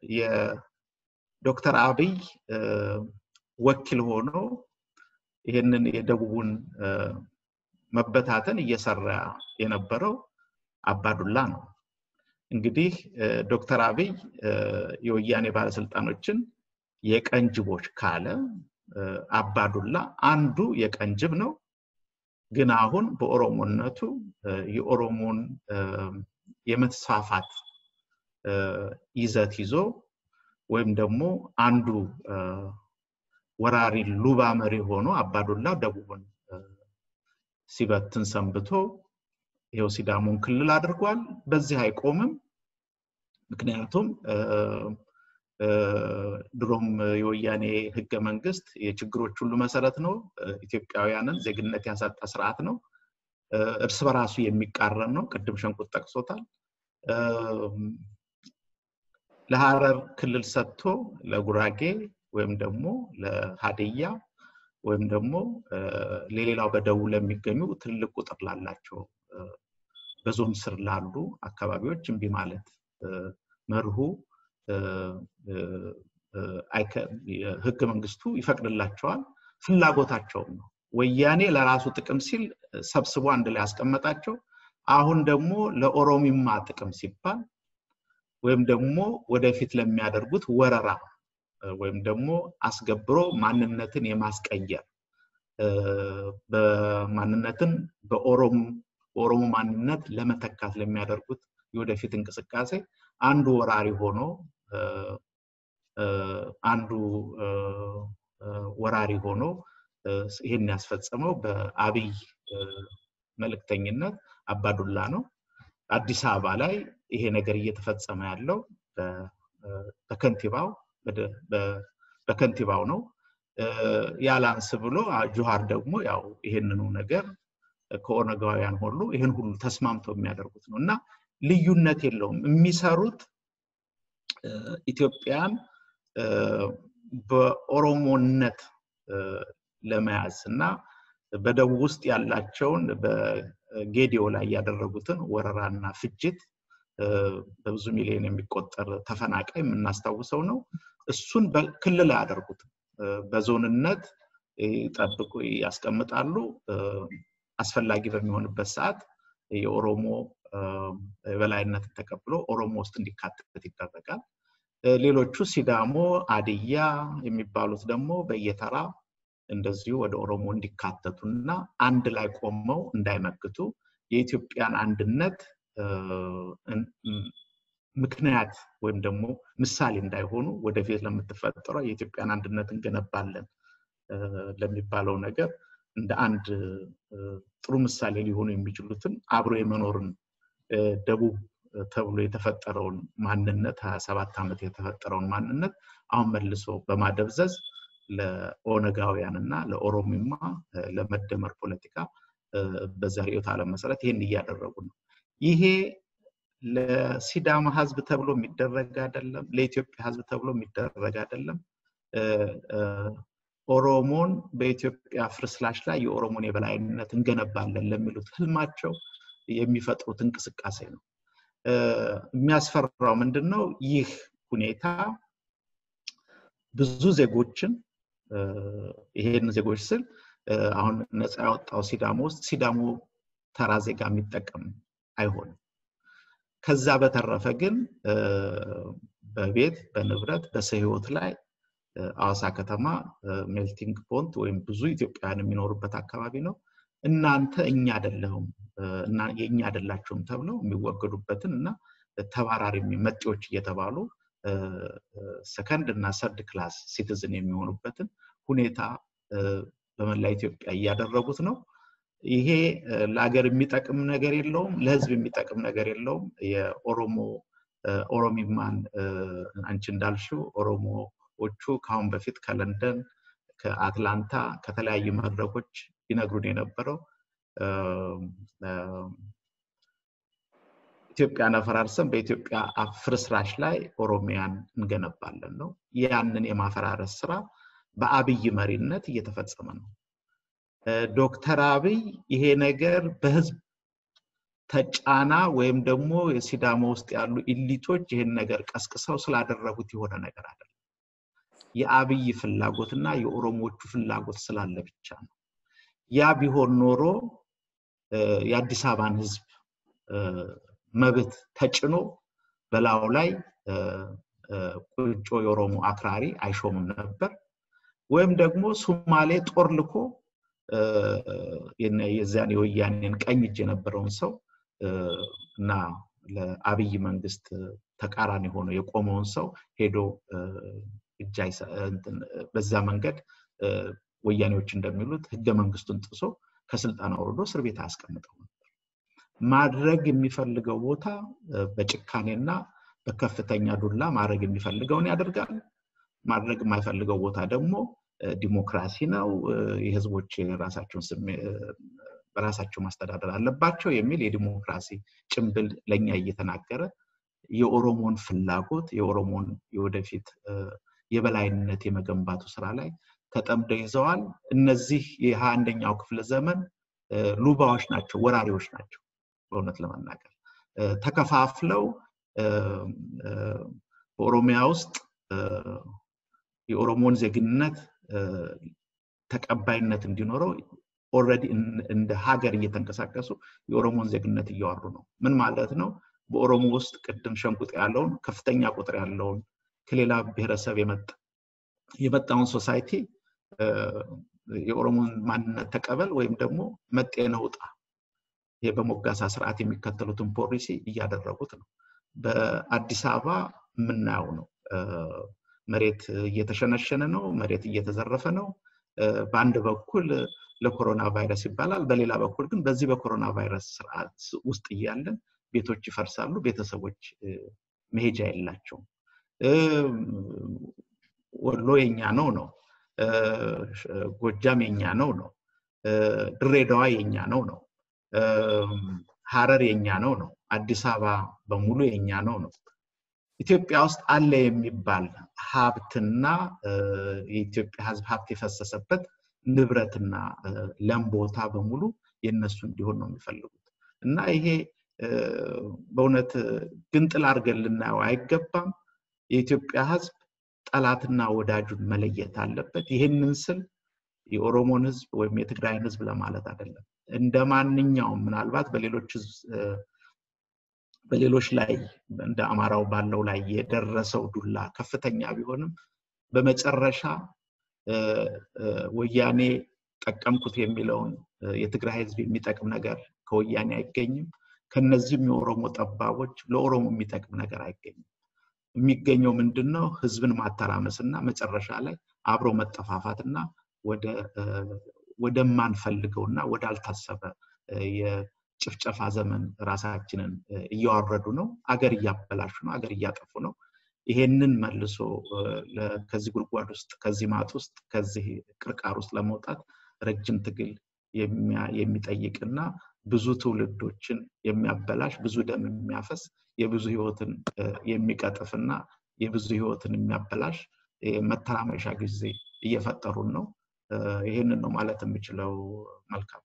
የዶክተር አብይ ወኪል ሆኖ ይህንን የደቡቡን መበታተን እየሰራ የነበረው አባዱላ ነው። እንግዲህ ዶክተር አብይ የወያኔ ባለስልጣኖችን የቀንጅቦች ካለ አባዱላ አንዱ የቀንጅብ ነው። ግን አሁን በኦሮሞነቱ የኦሮሞን የመስፋፋት ይዘት ይዞ ወይም ደግሞ አንዱ ወራሪ ሉባ መሪ ሆኖ አባዱላ ደቡብን ሲበትን ሰንብቶ ይኸው ሲዳሞን ክልል አድርጓል። በዚህ አይቆምም። ምክንያቱም ድሮም የወያኔ ህገ መንግስት የችግሮች ሁሉ መሰረት ነው። ኢትዮጵያውያንን ዜግነት ያሳጣ ስርዓት ነው። እርስ በራሱ የሚቃረን ነው። ቅድም ሸንቁት ጠቅሶታል። ለሀረር ክልል ሰጥቶ ለጉራጌ ወይም ደግሞ ለሀዲያ ወይም ደግሞ ለሌላው በደቡብ ለሚገኙ ትልቅ ቁጥር ላላቸው በዞን ስር ላሉ አካባቢዎች እምቢ ማለት መርሁ ህገ መንግስቱ ይፈቅድላቸዋል። ፍላጎታቸውም ነው። ወያኔ ለራሱ ጥቅም ሲል ሰብስቦ አንድ ላይ ያስቀመጣቸው፣ አሁን ደግሞ ለኦሮሚማ ጥቅም ሲባል ወይም ደግሞ ወደፊት ለሚያደርጉት ወረራ ወይም ደግሞ አስገብሮ ማንነትን የማስቀየር በማንነትን በኦሮሞ ማንነት ለመተካት ለሚያደርጉት የወደፊት እንቅስቃሴ አንዱ ወራሪ ሆኖ አንዱ ወራሪ ሆኖ ይህን ያስፈጸመው በአብይ መልእክተኝነት አባዱላ ነው። አዲስ አበባ ላይ ይሄ ነገር እየተፈጸመ ያለው በከንቲባው በከንቲባው ነው። ያላንስ ብሎ ጁሃር ደግሞ ያው ይሄንኑ ነገር ከኦነጋውያን ሁሉ ይህን ሁሉ ተስማምተው የሚያደርጉት ነው እና ልዩነት የለውም። የሚሰሩት ኢትዮጵያን በኦሮሞነት ለመያዝ እና በደቡብ ውስጥ ያላቸውን በጌዲዮ ላይ ያደረጉትን ወረራና ፍጅት በብዙ ሚሊዮን የሚቆጠር ተፈናቃይ የምናስታውሰው ነው። እሱን ክልል አያደርጉትም። በዞንነት ጠብቁ ያስቀምጣሉ። አስፈላጊ በሚሆንበት ሰዓት የኦሮሞ የበላይነትን ተቀብሎ ኦሮሞ ውስጥ እንዲካተት ይደረጋል። ሌሎቹ ሲዳሞ፣ አድያ የሚባሉት ደግሞ በየተራ እንደዚሁ ወደ ኦሮሞ እንዲካተቱና አንድ ላይ ቆመው እንዳይመክቱ የኢትዮጵያን አንድነት ምክንያት ወይም ደግሞ ምሳሌ እንዳይሆኑ ወደፊት ለምትፈጠረው የኢትዮጵያን አንድነት እንገነባለን ለሚባለው ነገር እንደ አንድ ጥሩ ምሳሌ ሊሆኑ የሚችሉትን አብሮ የመኖርን ደቡብ ተብሎ የተፈጠረውን ማንነት ሀያ ሰባት ዓመት የተፈጠረውን ማንነት አሁን መልሶ በማደብዘዝ ለኦነጋውያን እና ለኦሮሚማ ለመደመር ፖለቲካ በዛ ርዕዮተ ዓለም መሰረት ይሄን እያደረጉ ነው። ይሄ ለሲዳማ ህዝብ ተብሎ የሚደረግ አይደለም። ለኢትዮጵያ ህዝብ ተብሎ የሚደረግ አይደለም። ኦሮሞን በኢትዮጵያ ፍርስላሽ ላይ የኦሮሞን የበላይነት እንገነባለን ለሚሉት ህልማቸው የሚፈጥሩት እንቅስቃሴ ነው። የሚያስፈራው ምንድን ነው? ይህ ሁኔታ ብዙ ዜጎችን ይሄን ዜጎች ስል አሁን ነፃ ያወጣው ሲዳሞ ውስጥ ሲዳሞ ተራ ዜጋ የሚጠቀም አይሆንም። ከዛ በተረፈ ግን በቤት በንብረት በሰው ህይወት ላይ አዋሳ ከተማ ሜልቲንግ ፖንት ወይም ብዙ ኢትዮጵያውያን የሚኖሩበት አካባቢ ነው። እናንተ እኛ አይደለሁም የእኛ አይደላችሁም ተብለው የሚወገዱበትን እና ተባራሪ መጤዎች እየተባሉ ሰከንድ እና ሰርድ ክላስ ሲቲዝን የሚሆኑበትን ሁኔታ በመላ ኢትዮጵያ እያደረጉት ነው። ይሄ ለሀገር የሚጠቅም ነገር የለውም፣ ለህዝብ የሚጠቅም ነገር የለውም። የኦሮሞ ኦሮሚማን አንቺ እንዳልሽው ኦሮሞዎቹ ከአሁን በፊት ከለንደን ከአትላንታ ከተለያዩ መድረኮች ይነግሩን የነበረው ኢትዮጵያን አፈራርሰን በኢትዮጵያ ፍርስራሽ ላይ ኦሮሚያን እንገነባለን ነው። ያንን የማፈራረስ ስራ በአብይ መሪነት እየተፈጸመ ነው። ዶክተር አብይ ይሄ ነገር በህዝብ ተጫና ወይም ደግሞ የሲዳማ ውስጥ ያሉ ኢሊቶች ይህን ነገር ቀስቅሰው ስላደረጉት የሆነ ነገር አይደለም። የአብይ ፍላጎትና የኦሮሞዎቹ ፍላጎት ስላለ ብቻ ነው። ያ ቢሆን ኖሮ የአዲስ አበባን ህዝብ መብት ተጭኖ በላዩ ላይ ቁጮ የኦሮሞ አክራሪ አይሾምም ነበር። ወይም ደግሞ ሶማሌ ጦር ልኮ የዚያን የወያኔን ቀኝ እጅ የነበረውን ሰው እና ለአብይ መንግስት ተቃራኒ ሆኖ የቆመውን ሰው ሄዶ እጅ በዛ መንገድ ወያኔዎች እንደሚሉት ህገ መንግስቱን ጥሶ ከስልጣን አውርዶ እስር ቤት አያስቀምጠው ነበር። ማድረግ የሚፈልገው ቦታ በጭካኔና በከፍተኛ ዱላ ማድረግ የሚፈልገውን ያደርጋል። ማድረግ የማይፈልገው ቦታ ደግሞ ዲሞክራሲ ነው፣ የህዝቦች የራሳቸውን በራሳቸው ማስተዳደር አለባቸው የሚል የዲሞክራሲ ጭንብል ለእኛ እየተናገረ የኦሮሞን ፍላጎት የኦሮሞን የወደፊት የበላይነት የመገንባቱ ስራ ላይ ተጠምደው ይዘዋል። እነዚህ የሀያ አንደኛው ክፍለ ዘመን ሉባዎች ናቸው፣ ወራሪዎች ናቸው። በእውነት ለመናገር ተከፋፍለው በኦሮሚያ ውስጥ የኦሮሞን ዜግነት ተቀባይነት እንዲኖረው ኦልሬዲ እንደ ሀገር እየተንቀሳቀሱ የኦሮሞን ዜግነት እያወሩ ነው። ምን ማለት ነው? በኦሮሞ ውስጥ ቅድም ሸንቁጥ ያለውን ከፍተኛ ቁጥር ያለውን ከሌላ ብሔረሰብ የመጣ የመጣውን ሶሳይቲ የኦሮሞን ማንነት ተቀበል ወይም ደግሞ መጤነህ ውጣ ይሄ በሞጋሳ ስርዓት የሚከተሉትን ፖሊሲ እያደረጉት ነው። በአዲስ አበባ የምናየው ነው። መሬት እየተሸነሸነ ነው። መሬት እየተዘረፈ ነው። በአንድ በኩል ለኮሮና ቫይረስ ይባላል። በሌላ በኩል ግን በዚህ በኮሮና ቫይረስ ስርዓት ውስጥ እያለን ቤቶች ይፈርሳሉ። ቤተሰቦች መሄጃ የላቸውም። ወሎ የኛ ነው ነው፣ ጎጃም የኛ ነው ነው፣ ድሬዳዋ የኛ ነው ነው፣ ሀረር የኛ ነው ነው፣ አዲስ አበባ በሙሉ የኛ ነው ነው። ኢትዮጵያ ውስጥ አለ የሚባል ሀብትና የኢትዮጵያ ሕዝብ ሀብት የፈሰሰበት ንብረትና ለም ቦታ በሙሉ የነሱ እንዲሆን ነው የሚፈልጉት እና ይሄ በእውነት ግንጥል አድርገን ልናየው አይገባም። የኢትዮጵያ ሕዝብ ጠላትና ወዳጁን መለየት አለበት። ይህንን ስል የኦሮሞን ሕዝብ ወይም የትግራይን ሕዝብ ለማለት አይደለም። እንደ ማንኛውም ምናልባት በሌሎች በሌሎች ላይ እንደ አማራው ባለው ላይ የደረሰው ዱላ ከፍተኛ ቢሆንም በመጨረሻ ወያኔ ጠቀምኩት የሚለውን የትግራይ ህዝብ የሚጠቅም ነገር ከወያኔ አይገኝም። ከነዚህም የኦሮሞ ጠባቦች ለኦሮሞ የሚጠቅም ነገር አይገኝም። የሚገኘው ምንድን ነው? ህዝብን ማተራመስ እና መጨረሻ ላይ አብሮ መጠፋፋትና ወደማንፈልገው እና ወዳልታሰበ የጭፍጨፋ ዘመን ራሳችንን እያወረዱ ነው። አገር እያበላሹ ነው። አገር እያጠፉ ነው። ይሄንን መልሶ ከዚህ ጉድጓድ ውስጥ ከዚህ ማጥ ውስጥ ከዚህ ቅርቃር ውስጥ ለመውጣት ረጅም ትግል የሚጠይቅና ብዙ ትውልዶችን የሚያበላሽ ብዙ ደም የሚያፈስ የብዙ ህይወትን የሚቀጥፍና የብዙ ህይወትን የሚያበላሽ መተራመሻ ጊዜ እየፈጠሩን ነው። ይህንን ነው ማለት የምችለው። መልካም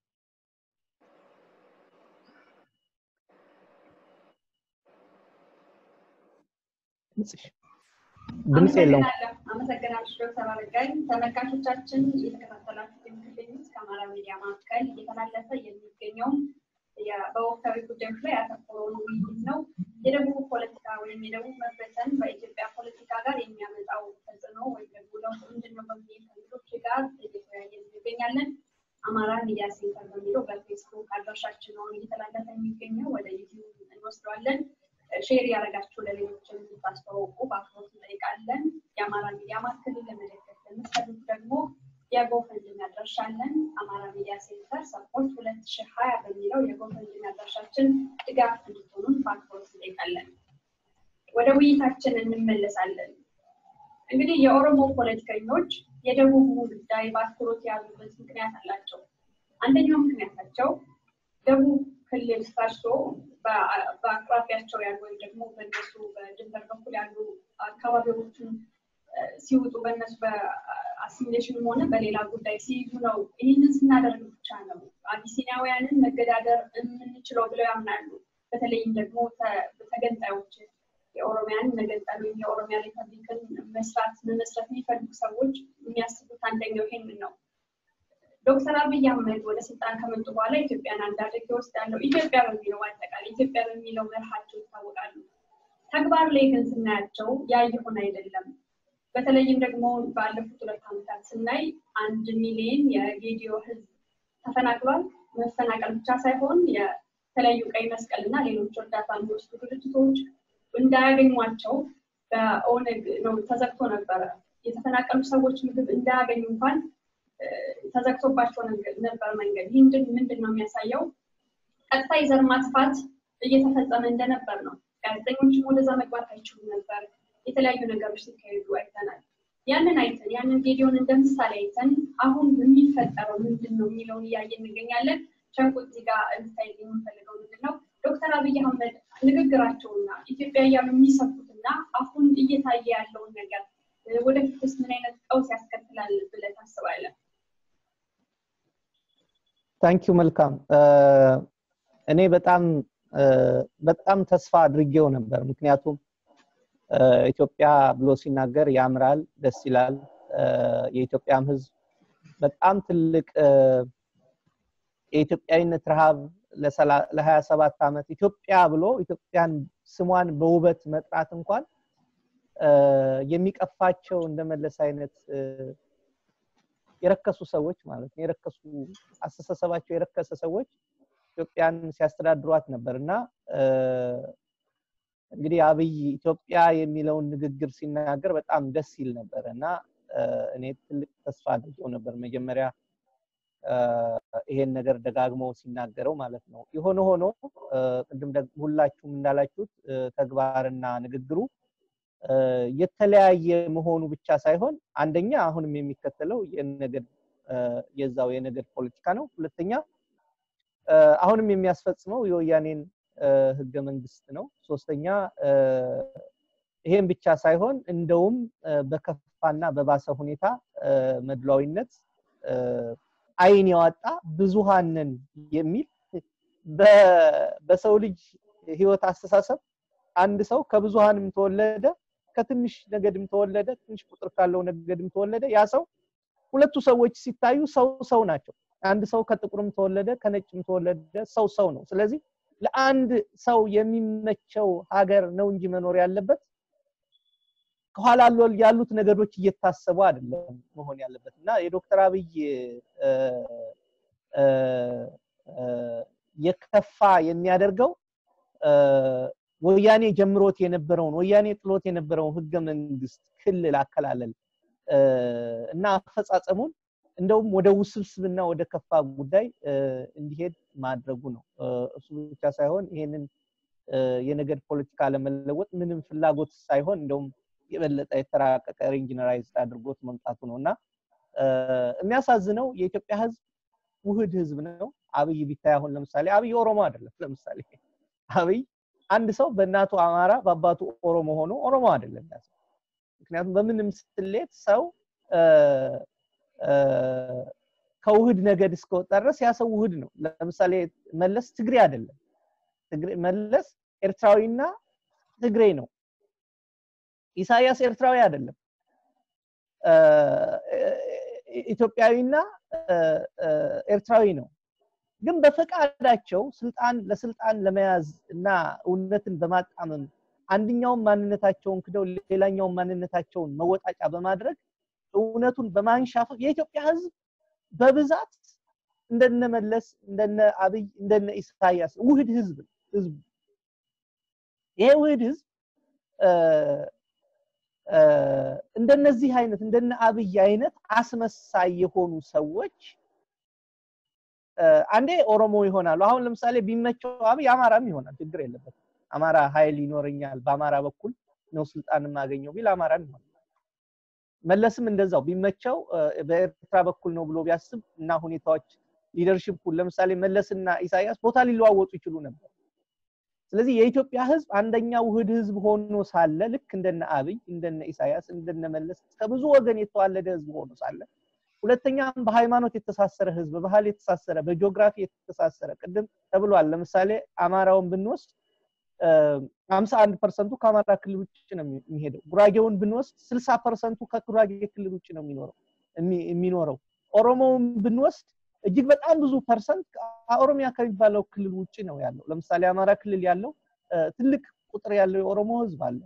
ድምፅ የለውም። አመሰግናለሁ ዶክተር አረጋኝ። ተመልካቾቻችን እየተከታተላችሁ የምትገኙት ከአማራ ሚዲያ ማዕከል እየተላለፈ የሚገኘውን በወቅታዊ ጉዳዮች ላይ ያተኮረውን ውይይት ነው። የደቡብ ፖለቲካ ወይም የደቡብ መበተን በኢትዮጵያ ፖለቲካ ጋር የሚያመጣው ተጽዕኖ ወይም ደግሞ ለውጥ ምንድን ነው በሚል ከሌሎች ጋር እየተወያየን እንገኛለን። አማራ ሚዲያ ሴንተር በሚለው በፌስቡክ አድራሻችን ነው እየተላለፈ የሚገኘው። ወደ ዩቲዩብ እንወስደዋለን። ሼር ያደረጋችሁ ለሌሎች እንድታስተዋውቁ በአክብሮት እንጠይቃለን። የአማራ ሚዲያ ማዕከልን ለመደገፍ ለምትፈልጉ ደግሞ የጎፈንድሚ አድራሻለን። አማራ ሚዲያ ሴንተር ሰፖርት ሁለት ሺህ ሀያ በሚለው የጎፈንድሚ አድራሻችን ድጋፍ እንድትሆኑን በአክብሮት እንጠይቃለን። ወደ ውይይታችን እንመለሳለን። እንግዲህ የኦሮሞ ፖለቲከኞች የደቡቡ ጉዳይ በአትኩሮት የያዙበት ምክንያት አላቸው። አንደኛው ምክንያታቸው ደቡብ ክልል ፈርሶ በአቅራቢያቸው ያሉ ወይም ደግሞ በእነሱ በድንበር በኩል ያሉ አካባቢዎችን ሲውጡ በእነሱ በአሲሚሌሽንም ሆነ በሌላ ጉዳይ ሲይዙ ነው። ይህንን ስናደርግ ብቻ ነው አቢሲኒያውያንን መገዳደር የምንችለው ብለው ያምናሉ። በተለይም ደግሞ ተገንጣዮች የኦሮሚያን መገንጠል ወይም የኦሮሚያ ሪፐብሊክን መስራት መመስረት የሚፈልጉ ሰዎች የሚያስቡት አንደኛው ይሄንን ነው። ዶክተር አብይ አህመድ ወደ ስልጣን ከመጡ በኋላ ኢትዮጵያን አንድ አድርጌ ወስዳለሁ ኢትዮጵያ በሚለው አጠቃላይ ኢትዮጵያ በሚለው መርሃቸው ይታወቃሉ። ተግባር ላይ ግን ስናያቸው ያ እየሆነ አይደለም። በተለይም ደግሞ ባለፉት ሁለት ዓመታት ስናይ አንድ ሚሊዮን የጌዲዮ ህዝብ ተፈናቅሏል። መፈናቀል ብቻ ሳይሆን የተለያዩ ቀይ መስቀል እና ሌሎች እርዳታ የሚወስዱ ድርጅቶች እንዳያገኟቸው በኦነግ ነው ተዘግቶ ነበረ። የተፈናቀሉ ሰዎች ምግብ እንዳያገኙ እንኳን ተዘግቶባቸው ነበር መንገድ። ይህ ምንድን ነው የሚያሳየው? ቀጥታ የዘር ማጥፋት እየተፈጸመ እንደነበር ነው። ጋዜጠኞችም ወደዛ መግባት አይችሉም ነበር። የተለያዩ ነገሮች ሲካሄዱ አይተናል። ያንን አይተን ያንን ጌዲዮን እንደ ምሳሌ አይተን አሁን የሚፈጠረው ምንድን ነው የሚለውን እያየ እንገኛለን። ሸንቁ እዚህ ጋር እንድታይ የምንፈልገው ምንድን ነው ዶክተር አብይ አህመድ ንግግራቸውና ኢትዮጵያ እያሉ የሚሰብኩትና አሁን እየታየ ያለውን ነገር ወደፊትስ ምን አይነት ቀውስ ያስከትላል ብለህ ታስባለህ? ታንኪዩ መልካም። እኔ በጣም በጣም ተስፋ አድርጌው ነበር። ምክንያቱም ኢትዮጵያ ብሎ ሲናገር ያምራል፣ ደስ ይላል። የኢትዮጵያም ህዝብ በጣም ትልቅ የኢትዮጵያዊነት ረሃብ ለሀያ ሰባት ዓመት ኢትዮጵያ ብሎ ኢትዮጵያን ስሟን በውበት መጥራት እንኳን የሚቀፋቸው እንደመለስ አይነት የረከሱ ሰዎች ማለት ነው። የረከሱ አስተሳሰባቸው የረከሰ ሰዎች ኢትዮጵያን ሲያስተዳድሯት ነበር እና እንግዲህ አብይ ኢትዮጵያ የሚለውን ንግግር ሲናገር በጣም ደስ ይል ነበር እና እኔ ትልቅ ተስፋ አድርጌው ነበር መጀመሪያ ይሄን ነገር ደጋግሞ ሲናገረው ማለት ነው። የሆነ ሆኖ ቅድም ሁላችሁም እንዳላችሁት ተግባርና ንግግሩ የተለያየ መሆኑ ብቻ ሳይሆን አንደኛ አሁንም የሚከተለው የነገድ የዛው የነገድ ፖለቲካ ነው። ሁለተኛ አሁንም የሚያስፈጽመው የወያኔን ህገ መንግስት ነው። ሶስተኛ ይሄን ብቻ ሳይሆን እንደውም በከፋና በባሰ ሁኔታ መድሏዊነት አይን ያወጣ ብዙሃንን የሚል በሰው ልጅ ህይወት አስተሳሰብ አንድ ሰው ከብዙሃንም ተወለደ ከትንሽ ነገድም ተወለደ ትንሽ ቁጥር ካለው ነገድም ተወለደ ያ ሰው ሁለቱ ሰዎች ሲታዩ ሰው ሰው ናቸው አንድ ሰው ከጥቁርም ተወለደ ከነጭም ተወለደ ሰው ሰው ነው ስለዚህ ለአንድ ሰው የሚመቸው ሀገር ነው እንጂ መኖር ያለበት ከኋላ ያሉት ነገዶች እየታሰቡ አይደለም መሆን ያለበት እና የዶክተር አብይ የከፋ የሚያደርገው ወያኔ ጀምሮት የነበረውን ወያኔ ጥሎት የነበረውን ህገ መንግስት ክልል አከላለል እና አፈጻጸሙን እንደውም ወደ ውስብስብና ወደ ከፋ ጉዳይ እንዲሄድ ማድረጉ ነው። እሱ ብቻ ሳይሆን ይሄንን የነገድ ፖለቲካ ለመለወጥ ምንም ፍላጎት ሳይሆን እንደውም የበለጠ የተራቀቀ ሪንጂነራይዝ አድርጎት መምጣቱ ነው እና የሚያሳዝነው የኢትዮጵያ ህዝብ ውህድ ህዝብ ነው። አብይ ቢታይ አሁን ለምሳሌ አብይ ኦሮሞ አይደለም። ለምሳሌ አብይ አንድ ሰው በእናቱ አማራ በአባቱ ኦሮሞ ሆኖ ኦሮሞ አይደለም። ምክንያቱም በምንም ስሌት ሰው ከውህድ ነገድ እስከወጣ ድረስ ያ ሰው ውህድ ነው። ለምሳሌ መለስ ትግሬ አይደለም። መለስ ኤርትራዊና ትግሬ ነው። ኢሳያስ ኤርትራዊ አይደለም። ኢትዮጵያዊና ኤርትራዊ ነው። ግን በፈቃዳቸው ስልጣን ለስልጣን ለመያዝ እና እውነትን በማጣመም አንድኛውን ማንነታቸውን ክደው ሌላኛውን ማንነታቸውን መወጣጫ በማድረግ እውነቱን በማንሻፈፍ የኢትዮጵያ ህዝብ በብዛት እንደነ መለስ እንደነ አብይ እንደነ ኢሳያስ ውህድ ህዝብ ህዝቡ ይሄ ውህድ ህዝብ እንደነዚህ አይነት እንደነ አብይ አይነት አስመሳይ የሆኑ ሰዎች አንዴ ኦሮሞ ይሆናሉ። አሁን ለምሳሌ ቢመቸው አብይ አማራም ይሆናል፣ ችግር የለበትም። አማራ ኃይል ይኖረኛል፣ በአማራ በኩል ነው ስልጣን የማገኘው ቢል አማራም ይሆናል። መለስም እንደዛው ቢመቸው በኤርትራ በኩል ነው ብሎ ቢያስብ እና ሁኔታዎች ሊደርሽፑን ለምሳሌ መለስና ኢሳያስ ቦታ ሊለዋወጡ ይችሉ ነበር። ስለዚህ የኢትዮጵያ ህዝብ አንደኛ ውህድ ህዝብ ሆኖ ሳለ ልክ እንደነ አብይ እንደነ ኢሳያስ እንደነ መለስ ከብዙ ወገን የተዋለደ ህዝብ ሆኖ ሳለ ሁለተኛም በሃይማኖት የተሳሰረ ህዝብ በባህል የተሳሰረ በጂኦግራፊ የተሳሰረ ቅድም ተብሏል። ለምሳሌ አማራውን ብንወስድ ሀምሳ አንድ ፐርሰንቱ ከአማራ ክልል ውጭ ነው የሚሄደው። ጉራጌውን ብንወስድ ስልሳ ፐርሰንቱ ከጉራጌ ክልል ውጭ ነው የሚኖረው የሚኖረው። ኦሮሞውን ብንወስድ እጅግ በጣም ብዙ ፐርሰንት ኦሮሚያ ከሚባለው ክልል ውጭ ነው ያለው። ለምሳሌ አማራ ክልል ያለው ትልቅ ቁጥር ያለው የኦሮሞ ህዝብ አለ።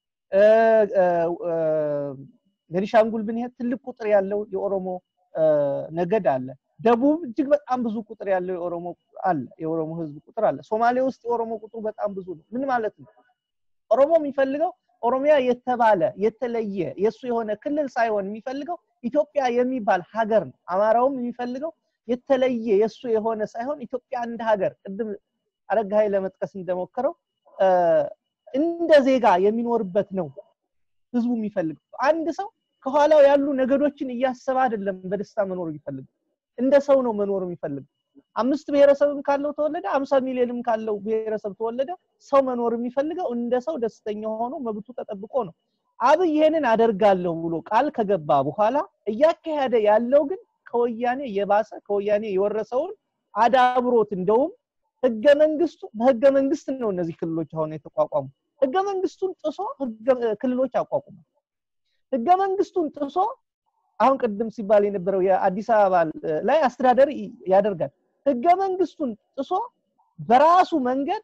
ቤኒሻንጉል ብንሄድ ትልቅ ቁጥር ያለው የኦሮሞ ነገድ አለ። ደቡብ እጅግ በጣም ብዙ ቁጥር ያለው የኦሮሞ አለ የኦሮሞ ህዝብ ቁጥር አለ። ሶማሌ ውስጥ የኦሮሞ ቁጥሩ በጣም ብዙ ነው። ምን ማለት ነው? ኦሮሞ የሚፈልገው ኦሮሚያ የተባለ የተለየ የእሱ የሆነ ክልል ሳይሆን የሚፈልገው ኢትዮጵያ የሚባል ሀገር ነው። አማራውም የሚፈልገው የተለየ የእሱ የሆነ ሳይሆን ኢትዮጵያ እንደ ሀገር ቅድም አረጋኸኝ ለመጥቀስ እንደሞከረው እንደ ዜጋ የሚኖርበት ነው ህዝቡ የሚፈልገው። አንድ ሰው ከኋላው ያሉ ነገዶችን እያሰበ አይደለም በደስታ መኖር የሚፈልገው፣ እንደ ሰው ነው መኖር የሚፈልገው። አምስት ብሔረሰብም ካለው ተወለደ፣ አምሳ ሚሊዮንም ካለው ብሔረሰብ ተወለደ፣ ሰው መኖር የሚፈልገው እንደ ሰው ደስተኛ ሆኖ መብቱ ተጠብቆ ነው። አብይ ይሄንን አደርጋለሁ ብሎ ቃል ከገባ በኋላ እያካሄደ ያለው ግን ከወያኔ የባሰ ከወያኔ የወረሰውን አዳብሮት እንደውም ህገ መንግስቱ በህገ መንግስት ነው እነዚህ ክልሎች አሁን የተቋቋሙ ህገ መንግስቱን ጥሶ ክልሎች አቋቁሟል። ህገ መንግስቱን ጥሶ አሁን ቅድም ሲባል የነበረው የአዲስ አበባ ላይ አስተዳደር ያደርጋል። ህገ መንግስቱን ጥሶ በራሱ መንገድ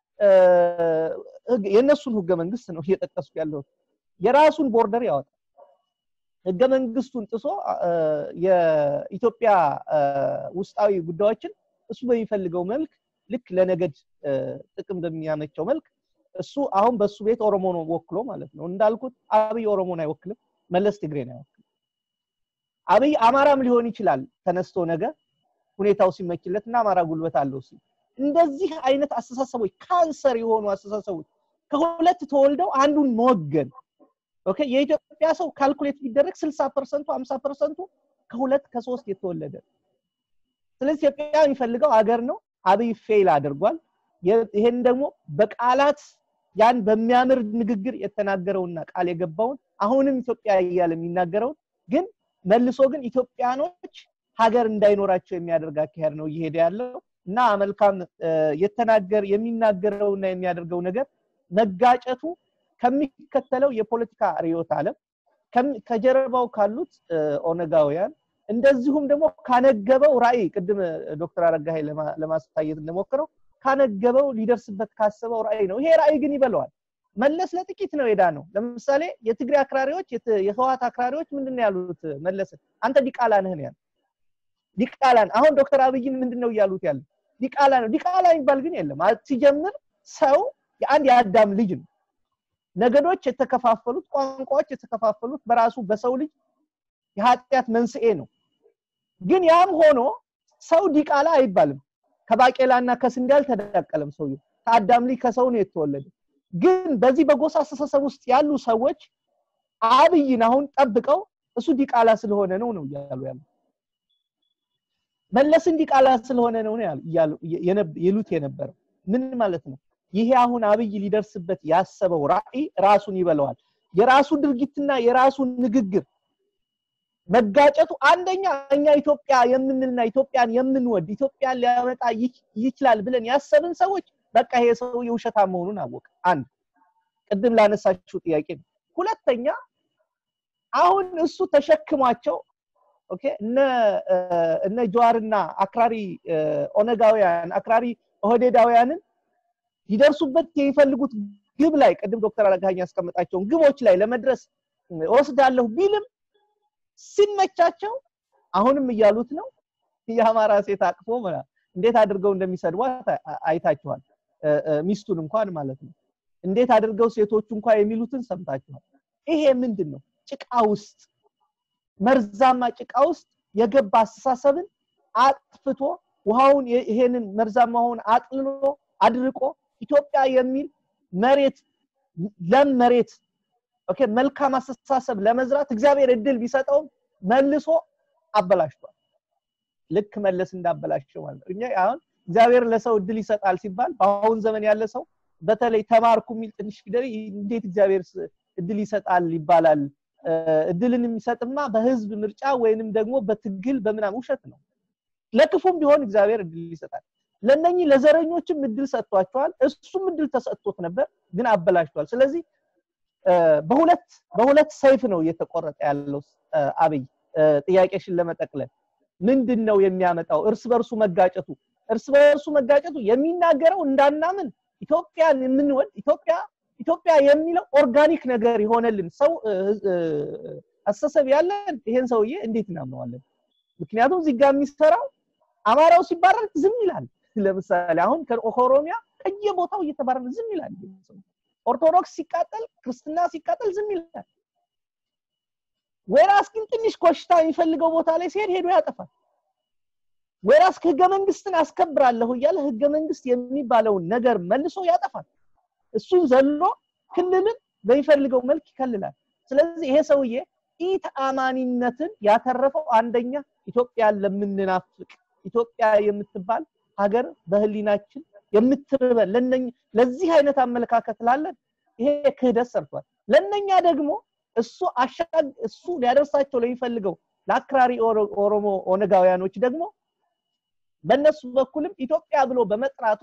የእነሱን ህገ መንግስት ነው እየጠቀስኩ ያለሁት የራሱን ቦርደር ያወጣል። ህገ መንግስቱን ጥሶ የኢትዮጵያ ውስጣዊ ጉዳዮችን እሱ በሚፈልገው መልክ ልክ ለነገድ ጥቅም በሚያመቸው መልክ እሱ አሁን በሱ ቤት ኦሮሞ ነው ወክሎ ማለት ነው። እንዳልኩት አብይ ኦሮሞን አይወክልም፣ መለስ ትግሬን አይወክልም። አብይ አማራም ሊሆን ይችላል ተነስቶ ነገ ሁኔታው ሲመችለት እና አማራ ጉልበት አለው ሲል እንደዚህ አይነት አስተሳሰቦች ካንሰር የሆኑ አስተሳሰቦች ከሁለት ተወልደው አንዱን መወገን ኦኬ የኢትዮጵያ ሰው ካልኩሌት ቢደረግ 60 ፐርሰንቱ 50 ፐርሰንቱ ከሁለት ከሶስት የተወለደ ስለዚህ ኢትዮጵያ የሚፈልገው አገር ነው አብይ ፌል አድርጓል ይሄን ደግሞ በቃላት ያን በሚያምር ንግግር የተናገረውና ቃል የገባውን አሁንም ኢትዮጵያ እያለ የሚናገረውን ግን መልሶ ግን ኢትዮጵያኖች ሀገር እንዳይኖራቸው የሚያደርግ አካሄድ ነው እየሄደ ያለው እና መልካም የተናገር የሚናገረውና የሚያደርገው ነገር መጋጨቱ ከሚከተለው የፖለቲካ ርዕዮተ ዓለም ከጀርባው ካሉት ኦነጋውያን እንደዚሁም ደግሞ ካነገበው ራዕይ ቅድም ዶክተር አረጋኸኝ ለማስታየት እንደሞከረው ካነገበው ሊደርስበት ካሰበው ራዕይ ነው። ይሄ ራዕይ ግን ይበለዋል። መለስ ለጥቂት ነው የዳ ነው። ለምሳሌ የትግሬ አክራሪዎች የህዋት አክራሪዎች ምንድን ያሉት መለስን አንተ ዲቃላ ነህ ነው ያሉት። ዲቃላን አሁን ዶክተር አብይን ምንድን ነው እያሉት ያለ ዲቃላ ነው። ዲቃላ የሚባል ግን የለም። ሲጀምር ሰው የአንድ የአዳም ልጅ ነው። ነገዶች የተከፋፈሉት፣ ቋንቋዎች የተከፋፈሉት በራሱ በሰው ልጅ የኃጢአት መንስኤ ነው። ግን ያም ሆኖ ሰው ዲቃላ አይባልም። ከባቄላና ከስንዴ አልተዳቀለም። ሰውየው ከአዳም ልጅ ከሰው ነው የተወለደ። ግን በዚህ በጎሳ አስተሳሰብ ውስጥ ያሉ ሰዎች አብይን አሁን ጠብቀው እሱ ዲቃላ ስለሆነ ነው ነው እያሉ ያሉ መለስን ዲቃላ ስለሆነ ነው ይሉት የነበረው ምን ማለት ነው? ይሄ አሁን አብይ ሊደርስበት ያሰበው ራዕይ ራሱን ይበለዋል። የራሱ ድርጊትና የራሱ ንግግር መጋጨቱ አንደኛ እኛ ኢትዮጵያ የምንልና ኢትዮጵያን የምንወድ ኢትዮጵያን ሊያመጣ ይችላል ብለን ያሰብን ሰዎች በቃ ይሄ ሰው የውሸታም መሆኑን አወቀ። አንድ ቅድም ላነሳችው ጥያቄ ነው። ሁለተኛ አሁን እሱ ተሸክሟቸው ኦኬ እነ እነ ጀዋርና አክራሪ ኦነጋውያን አክራሪ ኦህዴዳውያንን ሊደርሱበት የሚፈልጉት ግብ ላይ ቅድም ዶክተር አረጋኸኝ ያስቀመጣቸውን ግቦች ላይ ለመድረስ ወስዳለሁ ቢልም ሲመቻቸው አሁንም እያሉት ነው የአማራ ሴት አቅፎ እንዴት አድርገው እንደሚሰድቧት አይታችኋል። ሚስቱን እንኳን ማለት ነው። እንዴት አድርገው ሴቶቹ እንኳን የሚሉትን ሰምታችኋል። ይሄ ምንድን ነው? ጭቃ ውስጥ መርዛማ ጭቃ ውስጥ የገባ አስተሳሰብን አጥፍቶ ውሃውን ይሄንን መርዛማውን አጥልሎ አድርቆ ኢትዮጵያ የሚል መሬት ለም መሬት ኦኬ መልካም አስተሳሰብ ለመዝራት እግዚአብሔር እድል ቢሰጠውም መልሶ አበላሽቷል። ልክ መለስ እንዳበላሸው ማለት ነው። እኛ አሁን እግዚአብሔር ለሰው እድል ይሰጣል ሲባል በአሁን ዘመን ያለ ሰው በተለይ ተማርኩ የሚል ትንሽ ፊደል እንዴት እግዚአብሔር እድል ይሰጣል ይባላል? እድልን የሚሰጥማ በህዝብ ምርጫ ወይንም ደግሞ በትግል በምናምን ውሸት ነው። ለክፉም ቢሆን እግዚአብሔር እድል ይሰጣል። ለነኚህ ለዘረኞችም እድል ሰጥቷቸዋል። እሱም እድል ተሰጥቶት ነበር፣ ግን አበላሽቷል። ስለዚህ በሁለት በሁለት ሰይፍ ነው እየተቆረጠ ያለው አብይ። ጥያቄሽን ለመጠቅለል ምንድን ነው የሚያመጣው እርስ በርሱ መጋጨቱ? እርስ በርሱ መጋጨቱ የሚናገረው እንዳናምን ኢትዮጵያን የምንወድ ኢትዮጵያ ኢትዮጵያ የሚለው ኦርጋኒክ ነገር የሆነልን ሰው አስተሳሰብ ያለን ይሄን ሰውዬ እንዴት እናምነዋለን? ምክንያቱም እዚህ ጋር የሚሰራው አማራው ሲባረር ዝም ይላል። ለምሳሌ አሁን ከኦሮሚያ ከየቦታው እየተባረረ ዝም ይላል። ኦርቶዶክስ ሲቃጠል፣ ክርስትና ሲቃጠል ዝም ይላል። ወይራስ ግን ትንሽ ኮሽታ የሚፈልገው ቦታ ላይ ሲሄድ ሄዶ ያጠፋል። ወይራስ ህገ መንግስትን አስከብራለሁ እያለ ህገ መንግስት የሚባለውን ነገር መልሶ ያጠፋል። እሱን ዘሎ ክልልን በሚፈልገው መልክ ይከልላል። ስለዚህ ይሄ ሰውዬ ኢተአማኒነትን ያተረፈው አንደኛ ኢትዮጵያን ለምንናፍቅ ኢትዮጵያ የምትባል ሀገር በህሊናችን የምትርበን ለነኝ ለዚህ አይነት አመለካከት ላለን ይሄ ክህደት ሰርቷል። ለነኛ ደግሞ እሱ አሻግ እሱ ሊያደርሳቸው ለሚፈልገው ለአክራሪ ኦሮሞ ኦነጋውያኖች ደግሞ በእነሱ በኩልም ኢትዮጵያ ብሎ በመጥራቱ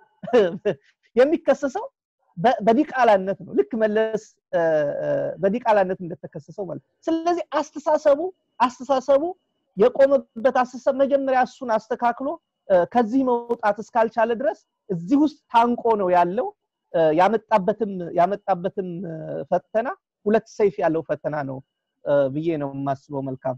የሚከሰሰው በዲቃላነት ነው። ልክ መለስ በዲቃላነት እንደተከሰሰው ማለት ስለዚህ አስተሳሰቡ አስተሳሰቡ የቆመበት አስተሳሰብ መጀመሪያ እሱን አስተካክሎ ከዚህ መውጣት እስካልቻለ ድረስ እዚህ ውስጥ ታንቆ ነው ያለው። ያመጣበትም ያመጣበትም ፈተና ሁለት ሰይፍ ያለው ፈተና ነው ብዬ ነው የማስበው። መልካም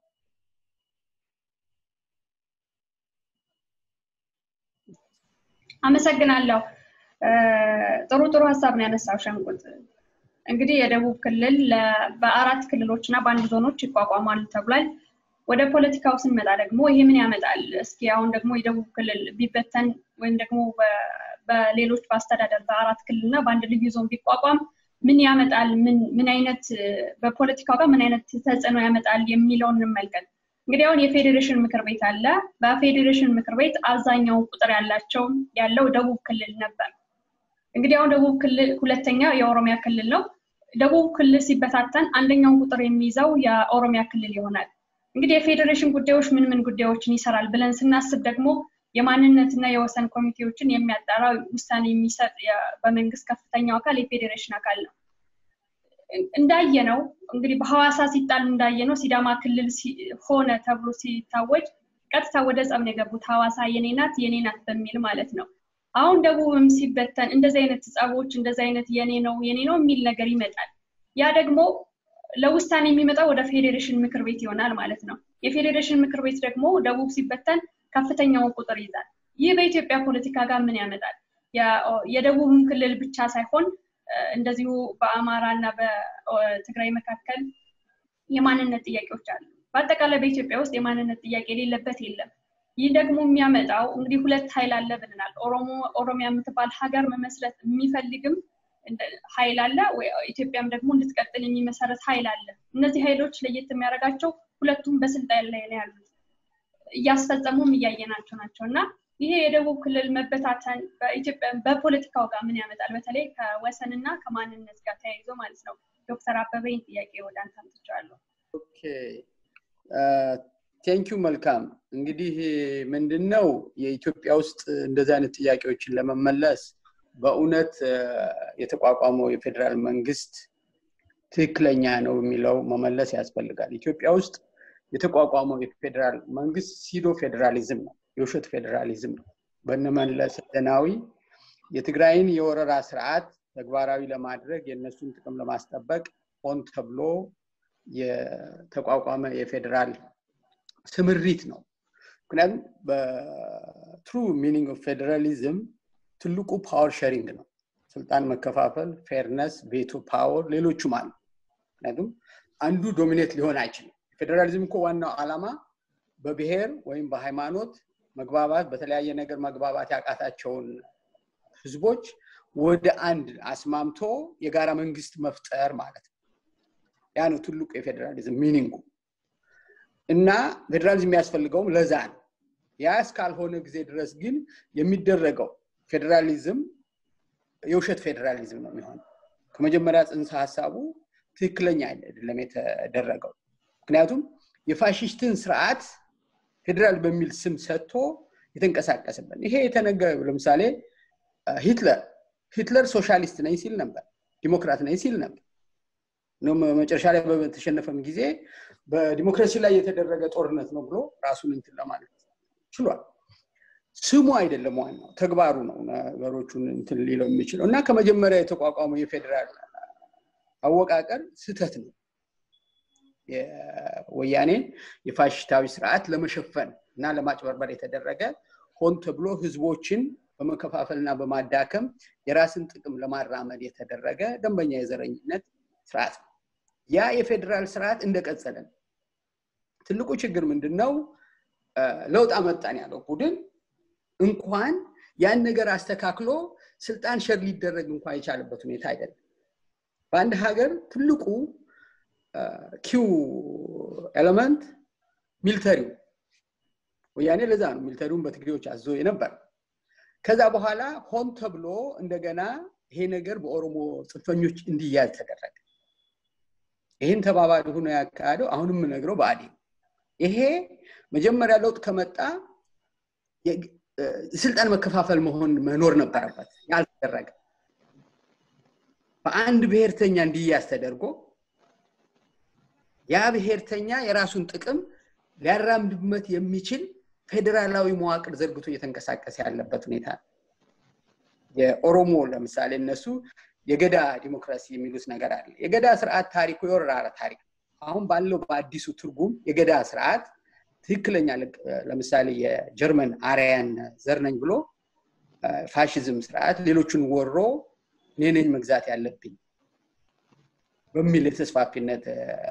አመሰግናለሁ። ጥሩ ጥሩ ሀሳብ ነው ያነሳው ሸንቁጥ። እንግዲህ የደቡብ ክልል በአራት ክልሎች እና በአንድ ዞኖች ይቋቋማል ተብሏል። ወደ ፖለቲካው ስንመጣ ደግሞ ይሄ ምን ያመጣል? እስኪ አሁን ደግሞ የደቡብ ክልል ቢበተን ወይም ደግሞ በሌሎች በአስተዳደር በአራት ክልል እና በአንድ ልዩ ዞን ቢቋቋም ምን ያመጣል? ምን አይነት በፖለቲካው ጋር ምን አይነት ተጽዕኖ ያመጣል የሚለውን እንመልከት። እንግዲህ አሁን የፌዴሬሽን ምክር ቤት አለ። በፌዴሬሽን ምክር ቤት አብዛኛው ቁጥር ያላቸው ያለው ደቡብ ክልል ነበር። እንግዲህ አሁን ደቡብ ክልል ሁለተኛ የኦሮሚያ ክልል ነው። ደቡብ ክልል ሲበታተን አንደኛውን ቁጥር የሚይዘው የኦሮሚያ ክልል ይሆናል። እንግዲህ የፌዴሬሽን ጉዳዮች ምን ምን ጉዳዮችን ይሰራል ብለን ስናስብ ደግሞ የማንነትና የወሰን ኮሚቴዎችን የሚያጣራ ውሳኔ የሚሰጥ በመንግስት ከፍተኛው አካል የፌዴሬሽን አካል ነው። እንዳየ ነው እንግዲህ በሐዋሳ ሲጣል እንዳየ ነው ሲዳማ ክልል ሆነ ተብሎ ሲታወጅ ቀጥታ ወደ ጸብ ነው የገቡት። ሐዋሳ የኔ ናት የኔ ናት በሚል ማለት ነው። አሁን ደቡብም ሲበተን እንደዚህ አይነት ጸቦች እንደዚህ አይነት የኔ ነው የኔ ነው የሚል ነገር ይመጣል። ያ ደግሞ ለውሳኔ የሚመጣው ወደ ፌዴሬሽን ምክር ቤት ይሆናል ማለት ነው። የፌዴሬሽን ምክር ቤት ደግሞ ደቡብ ሲበተን ከፍተኛውን ቁጥር ይዛል። ይህ በኢትዮጵያ ፖለቲካ ጋር ምን ያመጣል? የደቡብም ክልል ብቻ ሳይሆን እንደዚሁ በአማራ እና በትግራይ መካከል የማንነት ጥያቄዎች አሉ። በአጠቃላይ በኢትዮጵያ ውስጥ የማንነት ጥያቄ የሌለበት የለም። ይህ ደግሞ የሚያመጣው እንግዲህ ሁለት ኃይል አለ ብለናል። ኦሮሞ ኦሮሚያ የምትባል ሀገር መመስረት የሚፈልግም ኃይል አለ፣ ኢትዮጵያም ደግሞ እንድትቀጥል የሚመሰረት ኃይል አለ። እነዚህ ኃይሎች ለየት የሚያደርጋቸው ሁለቱም በስልጣን ላይ ነው ያሉት፣ እያስፈጸሙም እያየናቸው ናቸው እና ይሄ የደቡብ ክልል መበታተን በኢትዮጵያ በፖለቲካው ጋር ምን ያመጣል? በተለይ ከወሰን እና ከማንነት ጋር ተያይዞ ማለት ነው። ዶክተር አበበኝ ጥያቄ ወደ አንተ አምጥቼዋለሁ። ኦኬ ቴንኪዩ መልካም። እንግዲህ ምንድን ነው የኢትዮጵያ ውስጥ እንደዚህ አይነት ጥያቄዎችን ለመመለስ በእውነት የተቋቋመው የፌዴራል መንግስት ትክክለኛ ነው የሚለው መመለስ ያስፈልጋል። ኢትዮጵያ ውስጥ የተቋቋመው የፌዴራል መንግስት ሲዶ ፌዴራሊዝም ነው፣ የውሸት ፌዴራሊዝም ነው። በነመለስ ዜናዊ የትግራይን የወረራ ስርዓት ተግባራዊ ለማድረግ የእነሱን ጥቅም ለማስጠበቅ ሆን ተብሎ የተቋቋመ የፌዴራል ስምሪት ነው። ምክንያቱም በትሩ ሚኒንግ ኦፍ ፌዴራሊዝም ትልቁ ፓወር ሼሪንግ ነው። ስልጣን መከፋፈል፣ ፌርነስ፣ ቬቶ ፓወር፣ ሌሎቹም አሉ። ምክንያቱም አንዱ ዶሚኔት ሊሆን አይችልም። ፌዴራሊዝም እኮ ዋናው ዓላማ በብሔር ወይም በሃይማኖት መግባባት፣ በተለያየ ነገር መግባባት ያቃታቸውን ህዝቦች ወደ አንድ አስማምቶ የጋራ መንግስት መፍጠር ማለት ነው። ያ ነው ትልቁ የፌዴራሊዝም ሚኒንጉ እና ፌዴራሊዝም የሚያስፈልገውም ለዛ ነው። ያ እስካልሆነ ጊዜ ድረስ ግን የሚደረገው ፌዴራሊዝም የውሸት ፌዴራሊዝም ነው የሚሆነው። ከመጀመሪያ ጽንሰ ሀሳቡ ትክክለኛ አይደለም የተደረገው። ምክንያቱም የፋሽስትን ስርዓት ፌዴራል በሚል ስም ሰጥቶ የተንቀሳቀስበት ይሄ የተነገረ ለምሳሌ ሂትለር ሂትለር ሶሻሊስት ነኝ ሲል ነበር፣ ዲሞክራት ነኝ ሲል ነበር። መጨረሻ ላይ በተሸነፈም ጊዜ በዲሞክራሲ ላይ የተደረገ ጦርነት ነው ብሎ ራሱን እንትን ለማለት ችሏል። ስሙ አይደለም ዋናው ተግባሩ ነው ነገሮቹን እንትን ሊለው የሚችለው እና ከመጀመሪያ የተቋቋመው የፌዴራል አወቃቀር ስህተት ነው። የወያኔን የፋሽስታዊ ስርዓት ለመሸፈን እና ለማጭበርበር የተደረገ ሆን ተብሎ ህዝቦችን በመከፋፈልና በማዳከም የራስን ጥቅም ለማራመድ የተደረገ ደንበኛ የዘረኝነት ስርዓት ነው። ያ የፌዴራል ስርዓት እንደቀጸለ ነው። ትልቁ ችግር ምንድን ነው? ለውጥ አመጣን ያለው ቡድን እንኳን ያን ነገር አስተካክሎ ስልጣን ሸር ሊደረግ እንኳን የቻለበት ሁኔታ አይደለም። በአንድ ሀገር ትልቁ ኪው ኤለመንት ሚሊተሪው ወያኔ ለዛ ነው ሚሊተሪውን በትግሬዎች አዞ የነበር። ከዛ በኋላ ሆን ተብሎ እንደገና ይሄ ነገር በኦሮሞ ጽንፈኞች እንዲያዝ ተደረገ። ይህን ተባባሪ ሆኖ ያካሄደው አሁንም ነግረው ብአዴን ይሄ መጀመሪያ ለውጥ ከመጣ ስልጣን መከፋፈል መሆን መኖር ነበረበት። ያልተደረገ በአንድ ብሔርተኛ እንዲያዝ ተደርጎ ያ ብሔርተኛ የራሱን ጥቅም ሊያራምድበት የሚችል ፌዴራላዊ መዋቅር ዘርግቶ እየተንቀሳቀሰ ያለበት ሁኔታ ነው። የኦሮሞ ለምሳሌ እነሱ የገዳ ዲሞክራሲ የሚሉት ነገር አለ። የገዳ ስርዓት ታሪኩ የወረራ ታሪክ አሁን ባለው በአዲሱ ትርጉም የገዳ ስርዓት ትክክለኛ ለምሳሌ የጀርመን አርያን ዘር ነኝ ብሎ ፋሽዝም ስርዓት ሌሎቹን ወሮ እኔ ነኝ መግዛት ያለብኝ በሚል የተስፋፊነት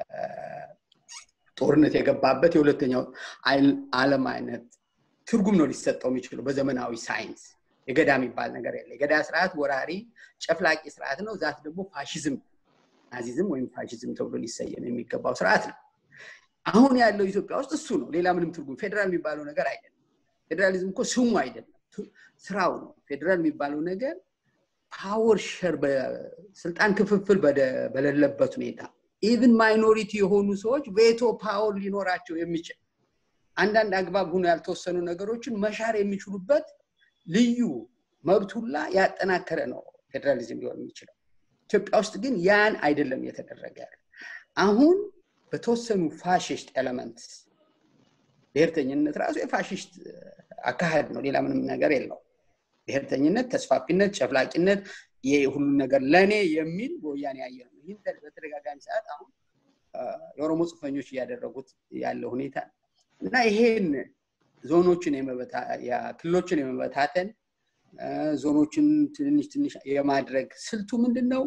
ጦርነት የገባበት የሁለተኛው ዓለም አይነት ትርጉም ነው ሊሰጠው የሚችለው በዘመናዊ ሳይንስ። የገዳ የሚባል ነገር የለ። የገዳ ስርዓት ወራሪ ጨፍላቂ ስርዓት ነው። ዛት ደግሞ ፋሽዝም፣ ናዚዝም ወይም ፋሽዝም ተብሎ ሊሰየም የሚገባው ስርዓት ነው። አሁን ያለው ኢትዮጵያ ውስጥ እሱ ነው። ሌላ ምንም ትርጉም ፌዴራል የሚባለው ነገር አይደለም። ፌዴራሊዝም እኮ ስሙ አይደለም፣ ስራው ነው። ፌዴራል የሚባለው ነገር ፓወር ሸር በስልጣን ክፍፍል በሌለበት ሁኔታ ኢቭን ማይኖሪቲ የሆኑ ሰዎች ቬቶ ፓወር ሊኖራቸው የሚችል አንዳንድ አግባብ ሆኖ ያልተወሰኑ ነገሮችን መሻር የሚችሉበት ልዩ መብት ሁላ ያጠናከረ ነው ፌዴራሊዝም ሊሆን የሚችለው። ኢትዮጵያ ውስጥ ግን ያን አይደለም እየተደረገ ያለ። አሁን በተወሰኑ ፋሽስት ኤለመንት ብሔርተኝነት ራሱ የፋሽስት አካሄድ ነው፣ ሌላ ምንም ነገር የለው። ብሔርተኝነት፣ ተስፋፊነት፣ ጨፍላቂነት ሁሉ ነገር ለእኔ የሚል በወያኔ ያየ ነው። ይህን በተደጋጋሚ ሰዓት አሁን የኦሮሞ ጽንፈኞች እያደረጉት ያለው ሁኔታ እና ይሄን ዞኖችን ክልሎችን የመበታተን ዞኖችን ትንሽ ትንሽ የማድረግ ስልቱ ምንድን ነው?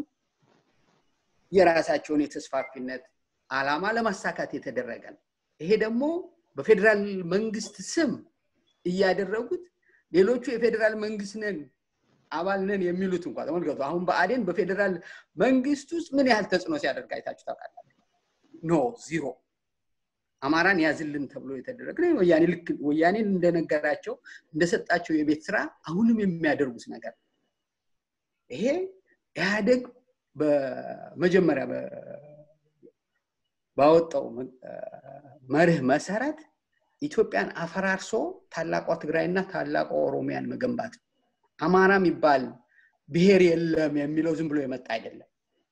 የራሳቸውን የተስፋፊነት አላማ ለማሳካት የተደረገ ነው። ይሄ ደግሞ በፌዴራል መንግስት ስም እያደረጉት ሌሎቹ የፌዴራል መንግስት ነን አባል ነን የሚሉት እንኳ ተመልከቱ። አሁን በአዴን በፌዴራል መንግስት ውስጥ ምን ያህል ተጽዕኖ ሲያደርግ አይታችሁ ታውቃላችሁ? ኖ ዚሮ። አማራን ያዝልን ተብሎ የተደረገ ነው። ወያኔ ልክ ወያኔን እንደነገራቸው እንደሰጣቸው የቤት ስራ አሁንም የሚያደርጉት ነገር ይሄ ኢህአደግ በመጀመሪያ ባወጣው መርህ መሰረት ኢትዮጵያን አፈራርሶ ታላቋ ትግራይና ታላቋ ኦሮሚያን መገንባት ነው። አማራ የሚባል ብሔር የለም የሚለው ዝም ብሎ የመጣ አይደለም።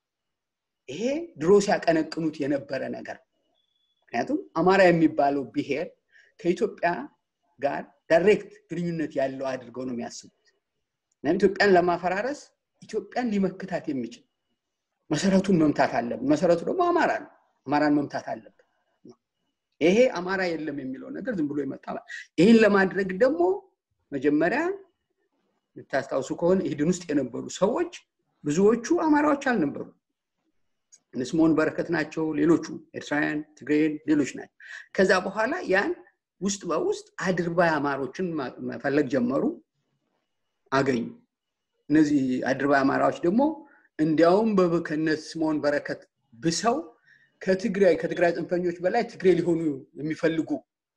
ይሄ ድሮ ሲያቀነቅኑት የነበረ ነገር ምክንያቱም አማራ የሚባለው ብሔር ከኢትዮጵያ ጋር ዳይሬክት ግንኙነት ያለው አድርገው ነው የሚያስቡት። ኢትዮጵያን ለማፈራረስ ኢትዮጵያን ሊመክታት የሚችል መሰረቱን መምታት አለብን። መሰረቱ ደግሞ አማራ ነው። አማራን መምታት አለብን። ይሄ አማራ የለም የሚለው ነገር ዝም ብሎ ይመጣ። ይህን ለማድረግ ደግሞ መጀመሪያ ልታስታውሱ ከሆነ ኢህድን ውስጥ የነበሩ ሰዎች ብዙዎቹ አማራዎች አልነበሩ። እነ ስምዖን በረከት ናቸው፣ ሌሎቹ ኤርትራውያን፣ ትግሬን፣ ሌሎች ናቸው። ከዛ በኋላ ያን ውስጥ በውስጥ አድርባይ አማሮችን መፈለግ ጀመሩ፣ አገኙ። እነዚህ አድርባይ አማራዎች ደግሞ እንዲያውም ከነ ስምዖን በረከት ብሰው ከትግራይ ከትግራይ ጽንፈኞች በላይ ትግሬ ሊሆኑ የሚፈልጉ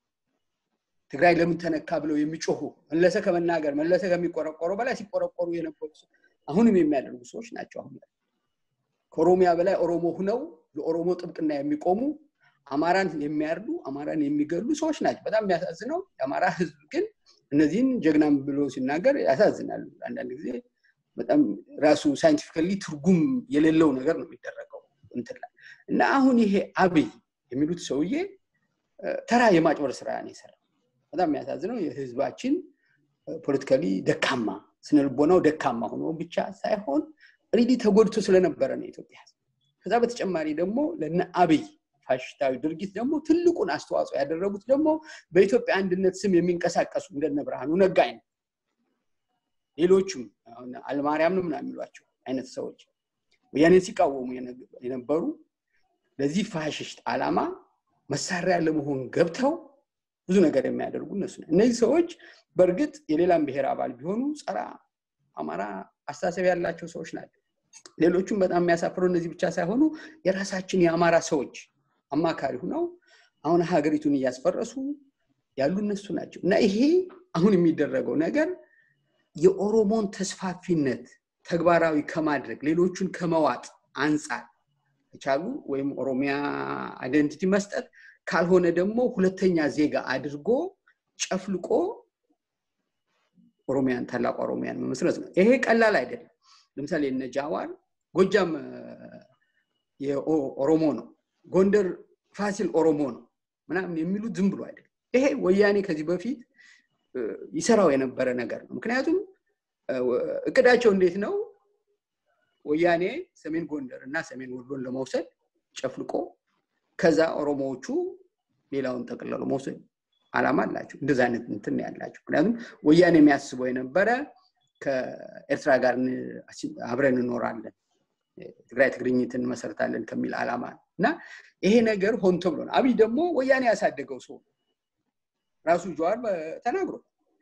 ትግራይ ለምን ተነካ ብለው የሚጮሁ መለሰ ከመናገር መለሰ ከሚቆረቆሩ በላይ ሲቆረቆሩ የነበሩ አሁንም የሚያደርጉ ሰዎች ናቸው። አሁን ከኦሮሚያ በላይ ኦሮሞ ሁነው ለኦሮሞ ጥብቅና የሚቆሙ አማራን የሚያርዱ አማራን የሚገሉ ሰዎች ናቸው። በጣም የሚያሳዝነው የአማራ ህዝብ ግን እነዚህን ጀግናም ብሎ ሲናገር ያሳዝናሉ። አንዳንድ ጊዜ በጣም ራሱ ሳይንቲፊካሊ ትርጉም የሌለው ነገር ነው የሚደረገው እንትን ላይ እና አሁን ይሄ አብይ የሚሉት ሰውዬ ተራ የማጭበር ስራ ነው የሰራው። በጣም የሚያሳዝነው የህዝባችን ፖለቲካሊ ደካማ ስነልቦናው ደካማ ሆኖ ብቻ ሳይሆን ሪሊ ተጎድቶ ስለነበረ ነው የኢትዮጵያ ህዝብ። ከዛ በተጨማሪ ደግሞ ለነ አብይ ፋሽስታዊ ድርጊት ደግሞ ትልቁን አስተዋጽኦ ያደረጉት ደግሞ በኢትዮጵያ አንድነት ስም የሚንቀሳቀሱ እንደነ ብርሃኑ ነጋይ ነው። ሌሎቹም አልማርያም ነው ምናምን የሚሏቸው አይነት ሰዎች ወያኔን ሲቃወሙ የነበሩ ለዚህ ፋሽስት ዓላማ መሳሪያ ለመሆን ገብተው ብዙ ነገር የሚያደርጉ እነሱ ነው። እነዚህ ሰዎች በእርግጥ የሌላም ብሔር አባል ቢሆኑ ጸረ አማራ አስተሳሰብ ያላቸው ሰዎች ናቸው። ሌሎቹም በጣም የሚያሳፍረው እነዚህ ብቻ ሳይሆኑ የራሳችን የአማራ ሰዎች አማካሪ ሁነው አሁን ሀገሪቱን እያስፈረሱ ያሉ እነሱ ናቸው እና ይሄ አሁን የሚደረገው ነገር የኦሮሞን ተስፋፊነት ተግባራዊ ከማድረግ ሌሎቹን ከመዋጥ አንጻር ከቻሉ ወይም ኦሮሚያ አይደንቲቲ መስጠት ካልሆነ ደግሞ ሁለተኛ ዜጋ አድርጎ ጨፍልቆ ኦሮሚያን ታላቅ ኦሮሚያን መመስረት ነው። ይሄ ቀላል አይደለም። ለምሳሌ እነ ጃዋር ጎጃም ኦሮሞ ነው፣ ጎንደር ፋሲል ኦሮሞ ነው ምናምን የሚሉት ዝም ብሎ አይደለም። ይሄ ወያኔ ከዚህ በፊት ይሰራው የነበረ ነገር ነው። ምክንያቱም እቅዳቸው እንዴት ነው? ወያኔ ሰሜን ጎንደር እና ሰሜን ወሎን ለመውሰድ ጨፍልቆ ከዛ ኦሮሞዎቹ ሌላውን ጠቅልለው መውሰድ አላማ አላቸው። እንደዚ አይነት እንትን ያላቸው ምክንያቱም ወያኔ የሚያስበው የነበረ ከኤርትራ ጋር አብረን እንኖራለን፣ ትግራይ ትግርኝትን እንመሰርታለን ከሚል አላማ ነው እና ይሄ ነገር ሆን ተብሎ ነው። አብይ ደግሞ ወያኔ ያሳደገው ሰው ራሱ ጀዋር ተናግሮ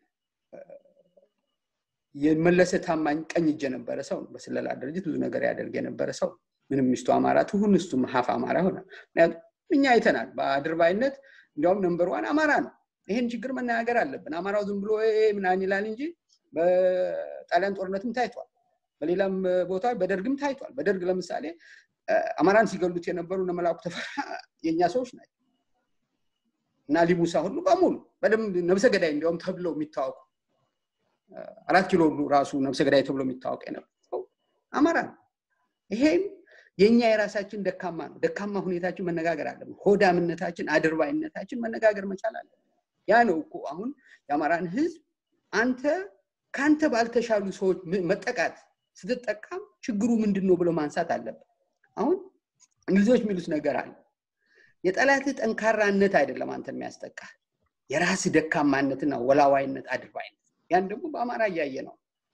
የመለሰ ታማኝ ቀኝ እጅ የነበረ ሰው ነው። በስለላ ድርጅት ብዙ ነገር ያደርግ የነበረ ሰው ምንም ሚስቱ አማራ ትሁን እሱም ሀፍ አማራ ሆነ። ምክንያቱም እኛ አይተናል። በአድርባይነት እንዲያውም ነንበር ዋን አማራ ነው። ይህን ችግር መናገር አለብን። አማራው ዝም ብሎ ምናምን ይላል እንጂ በጣሊያን ጦርነትም ታይቷል። በሌላም ቦታ በደርግም ታይቷል። በደርግ ለምሳሌ አማራን ሲገሉት የነበሩ እነ መላኩ ተፈራ የእኛ ሰዎች ናቸው እና ሊሙሳ ሁሉ በሙሉ በደንብ ነብሰ ገዳይ እንዲያውም ተብለው የሚታወቁ አራት ኪሎ ራሱ ነብሰ ገዳይ ተብሎ የሚታወቅ የነበረው አማራ ነው። ይሄም የእኛ የራሳችን ደካማ ነው። ደካማ ሁኔታችን መነጋገር አለብን። ሆዳምነታችን፣ አድርባይነታችን መነጋገር መቻል አለብን። ያ ነው እኮ አሁን የአማራን ህዝብ አንተ ከአንተ ባልተሻሉ ሰዎች መጠቃት ስትጠቃም ችግሩ ምንድን ነው ብሎ ማንሳት አለብን። አሁን እንግሊዞች የሚሉት ነገር አለ። የጠላትህ ጠንካራነት አይደለም አንተን የሚያስጠቃ የራስህ ደካማነትና ወላዋይነት፣ አድርባይነት ያን ደግሞ በአማራ እያየ ነው።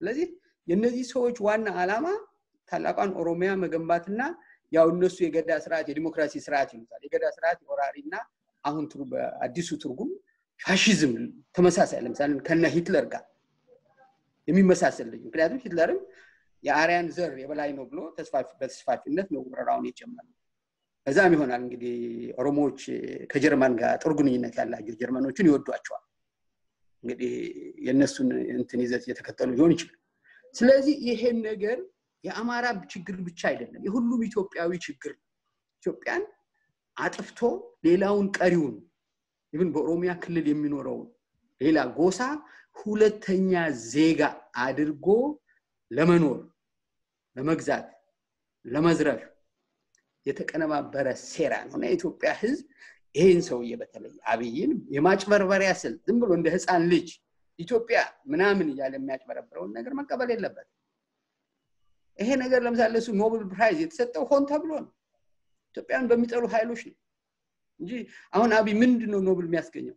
ስለዚህ የእነዚህ ሰዎች ዋና ዓላማ ታላቋን ኦሮሚያ መገንባትና ያው እነሱ የገዳ ስርዓት የዲሞክራሲ ስርዓት ይሉታል። የገዳ ስርዓት የወራሪና አሁን በአዲሱ ትርጉም ፋሽዝም ተመሳሳይ ለምሳሌ ከነ ሂትለር ጋር የሚመሳሰል ልጅ ምክንያቱም ሂትለርም የአርያን ዘር የበላይ ነው ብሎ በተስፋፊነት ነው ወረራውን የጀመረው። ከዛም ይሆናል እንግዲህ ኦሮሞዎች ከጀርመን ጋር ጥሩ ግንኙነት ያላቸው ጀርመኖችን ይወዷቸዋል። እንግዲህ የእነሱን እንትን ይዘት እየተከተሉ ሊሆን ይችላል። ስለዚህ ይሄን ነገር የአማራ ችግር ብቻ አይደለም፣ የሁሉም ኢትዮጵያዊ ችግር ነው። ኢትዮጵያን አጥፍቶ ሌላውን ቀሪውን ይህን በኦሮሚያ ክልል የሚኖረውን ሌላ ጎሳ ሁለተኛ ዜጋ አድርጎ ለመኖር፣ ለመግዛት፣ ለመዝረፍ የተቀነባበረ ሴራ ነው እና የኢትዮጵያ ሕዝብ ይህን ሰውዬ በተለይ አብይን የማጭበርበሪያ ስልት ዝም ብሎ እንደ ህፃን ልጅ ኢትዮጵያ ምናምን እያለ የሚያጭበረብረውን ነገር መቀበል የለበት። ይሄ ነገር ለምሳሌ እሱ ኖብል ፕራይዝ የተሰጠው ሆን ተብሎ ነው። ኢትዮጵያን በሚጠሉ ኃይሎች ነው እንጂ አሁን አብይ ምንድን ነው ኖብል የሚያስገኘው?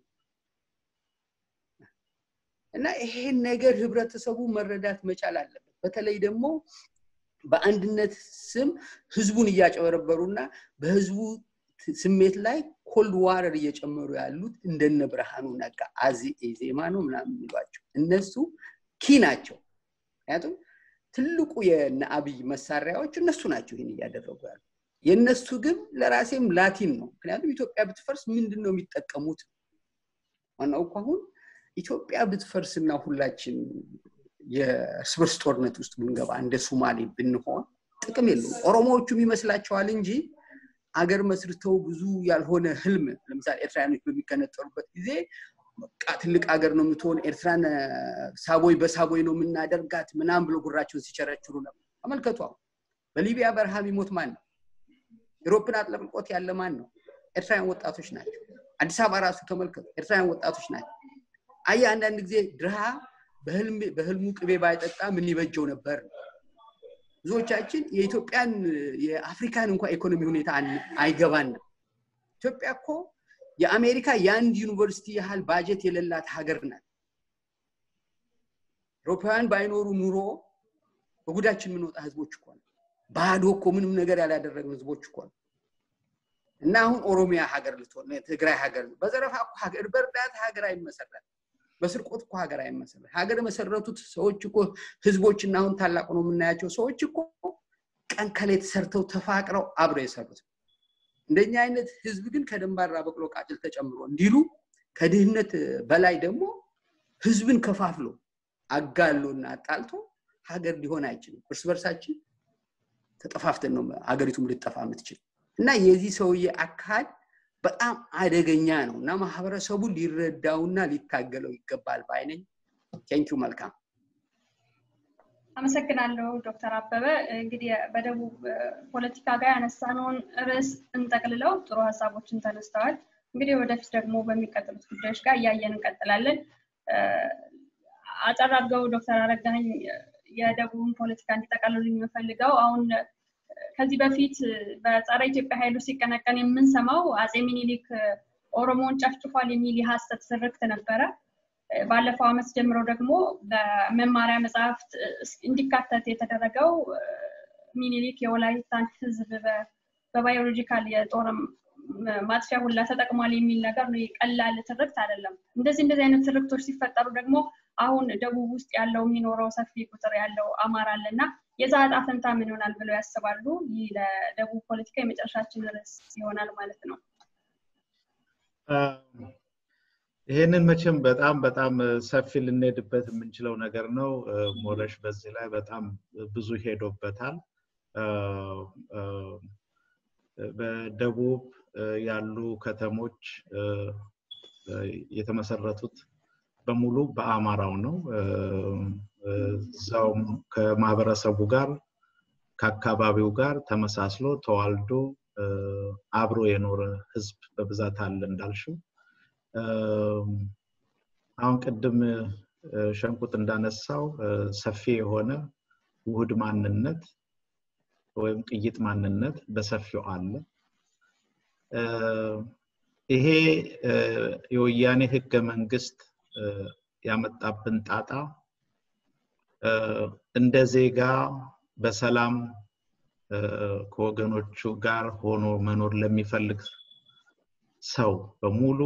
እና ይሄን ነገር ህብረተሰቡ መረዳት መቻል አለበት። በተለይ ደግሞ በአንድነት ስም ህዝቡን እያጨበረበሩና በህዝቡ ስሜት ላይ ኮልድ ዋረር እየጨመሩ ያሉት እንደነ ብርሃኑ ነጋ አዚ ዜማ ነው ምናምን የሚሏቸው እነሱ ኪ ናቸው። ምክንያቱም ትልቁ የነ አብይ መሳሪያዎች እነሱ ናቸው ይህን እያደረጉ ያሉ። የእነሱ ግብ ለራሴም ላቲን ነው። ምክንያቱም ኢትዮጵያ ብትፈርስ ምንድን ነው የሚጠቀሙት? ዋናው እኮ አሁን ኢትዮጵያ ብትፈርስና ሁላችን የእርስ በርስ ጦርነት ውስጥ ብንገባ እንደ ሱማሌ ብንሆን ጥቅም የለውም። ኦሮሞዎቹም ይመስላቸዋል እንጂ አገር መስርተው ብዙ ያልሆነ ህልም ለምሳሌ ኤርትራያኖች በሚከነጠሉበት ጊዜ በቃ ትልቅ ሀገር ነው የምትሆን ኤርትራን ሳቦይ በሳቦይ ነው የምናደርጋት ምናም ብሎ ጉራቸውን ሲቸረችሩ ነበር። ተመልከቱ። አሁን በሊቢያ በረሃ የሚሞት ማን ነው? ኤሮፕን አጥለቅልቆት ያለ ማን ነው? ኤርትራውያን ወጣቶች ናቸው። አዲስ አበባ ራሱ ተመልከቱ፣ ኤርትራውያን ወጣቶች ናቸው። አየ አንዳንድ ጊዜ ድሃ በህልሙ ቅቤ ባይጠጣ ምን ይበጀው ነበር። ብዙዎቻችን የኢትዮጵያን የአፍሪካን እንኳ ኢኮኖሚ ሁኔታ አይገባንም። ኢትዮጵያ እኮ የአሜሪካ የአንድ ዩኒቨርሲቲ ያህል ባጀት የሌላት ሀገር ናት። አውሮፓውያን ባይኖሩ ኑሮ በጉዳችን የምንወጣ ህዝቦች እኮ ነው። ባዶ እኮ ምንም ነገር ያላደረግን ህዝቦች እኮ ነው። እና አሁን ኦሮሚያ ሀገር ልትሆን ትግራይ ሀገር በዘረፋ እኮ ሀገር በእርዳታ ሀገር አይመሰረት በስርቆት እኮ ሀገር አይመሰረት ሀገር የመሰረቱት ሰዎች እኮ ህዝቦችና አሁን ታላቅ ነው የምናያቸው ሰዎች እኮ ቀን ከሌት ሰርተው ተፋቅረው አብረው የሰሩት እንደኛ አይነት ህዝብ ግን ከደንባራ በቅሎ ቃጭል ተጨምሮ እንዲሉ ከድህነት በላይ ደግሞ ህዝብን ከፋፍሎ አጋሎና አጣልቶ ሀገር ሊሆን አይችልም። እርስ በርሳችን ተጠፋፍተን ነው ሀገሪቱም ልጠፋ የምትችል እና የዚህ ሰውዬ አካል በጣም አደገኛ ነው እና ማህበረሰቡ ሊረዳውና ሊታገለው ይገባል ባይነኝ። ቴንኪው መልካም አመሰግናለሁ ዶክተር አበበ። እንግዲህ በደቡብ ፖለቲካ ጋር ያነሳነውን ርዕስ እንጠቅልለው ጥሩ ሀሳቦችን ተነስተዋል። እንግዲህ ወደፊት ደግሞ በሚቀጥሉት ጉዳዮች ጋር እያየን እንቀጥላለን። አጠር አድርገው ዶክተር አረጋኸኝ የደቡብን ፖለቲካ እንዲጠቃልሉ የምፈልገው አሁን ከዚህ በፊት በጸረ ኢትዮጵያ ኃይሉ ሲቀነቀን የምንሰማው አጼ ሚኒሊክ ኦሮሞውን ጨፍጭፏል የሚል የሀሰት ትርክት ነበረ። ባለፈው ዓመት ጀምሮ ደግሞ በመማሪያ መጽሐፍት እንዲካተት የተደረገው ሚኒሊክ የወላይታን ሕዝብ በባዮሎጂካል የጦር ማጥፊያ ሁላ ተጠቅሟል የሚል ነገር ነው። ቀላል ትርክት አይደለም። እንደዚህ እንደዚህ አይነት ትርክቶች ሲፈጠሩ ደግሞ አሁን ደቡብ ውስጥ ያለው የሚኖረው ሰፊ ቁጥር ያለው አማራ አለ እና የዛ ዕጣ ፈንታ ምን ይሆናል ብለው ያስባሉ? ይህ ለደቡብ ፖለቲካ የመጨረሻችን ርዕስ ይሆናል ማለት ነው። ይሄንን መቼም በጣም በጣም ሰፊ ልንሄድበት የምንችለው ነገር ነው። ሞረሽ በዚህ ላይ በጣም ብዙ ሄዶበታል። በደቡብ ያሉ ከተሞች የተመሰረቱት በሙሉ በአማራው ነው። እዛውም ከማህበረሰቡ ጋር ከአካባቢው ጋር ተመሳስሎ ተዋልዶ አብሮ የኖረ ህዝብ በብዛት አለ እንዳልሽው። አሁን ቅድም ሸንቁጥ እንዳነሳው ሰፊ የሆነ ውህድ ማንነት ወይም ቅይጥ ማንነት በሰፊው አለ። ይሄ የወያኔ ህገ መንግስት ያመጣብን ጣጣ እንደ ዜጋ በሰላም ከወገኖቹ ጋር ሆኖ መኖር ለሚፈልግ ሰው በሙሉ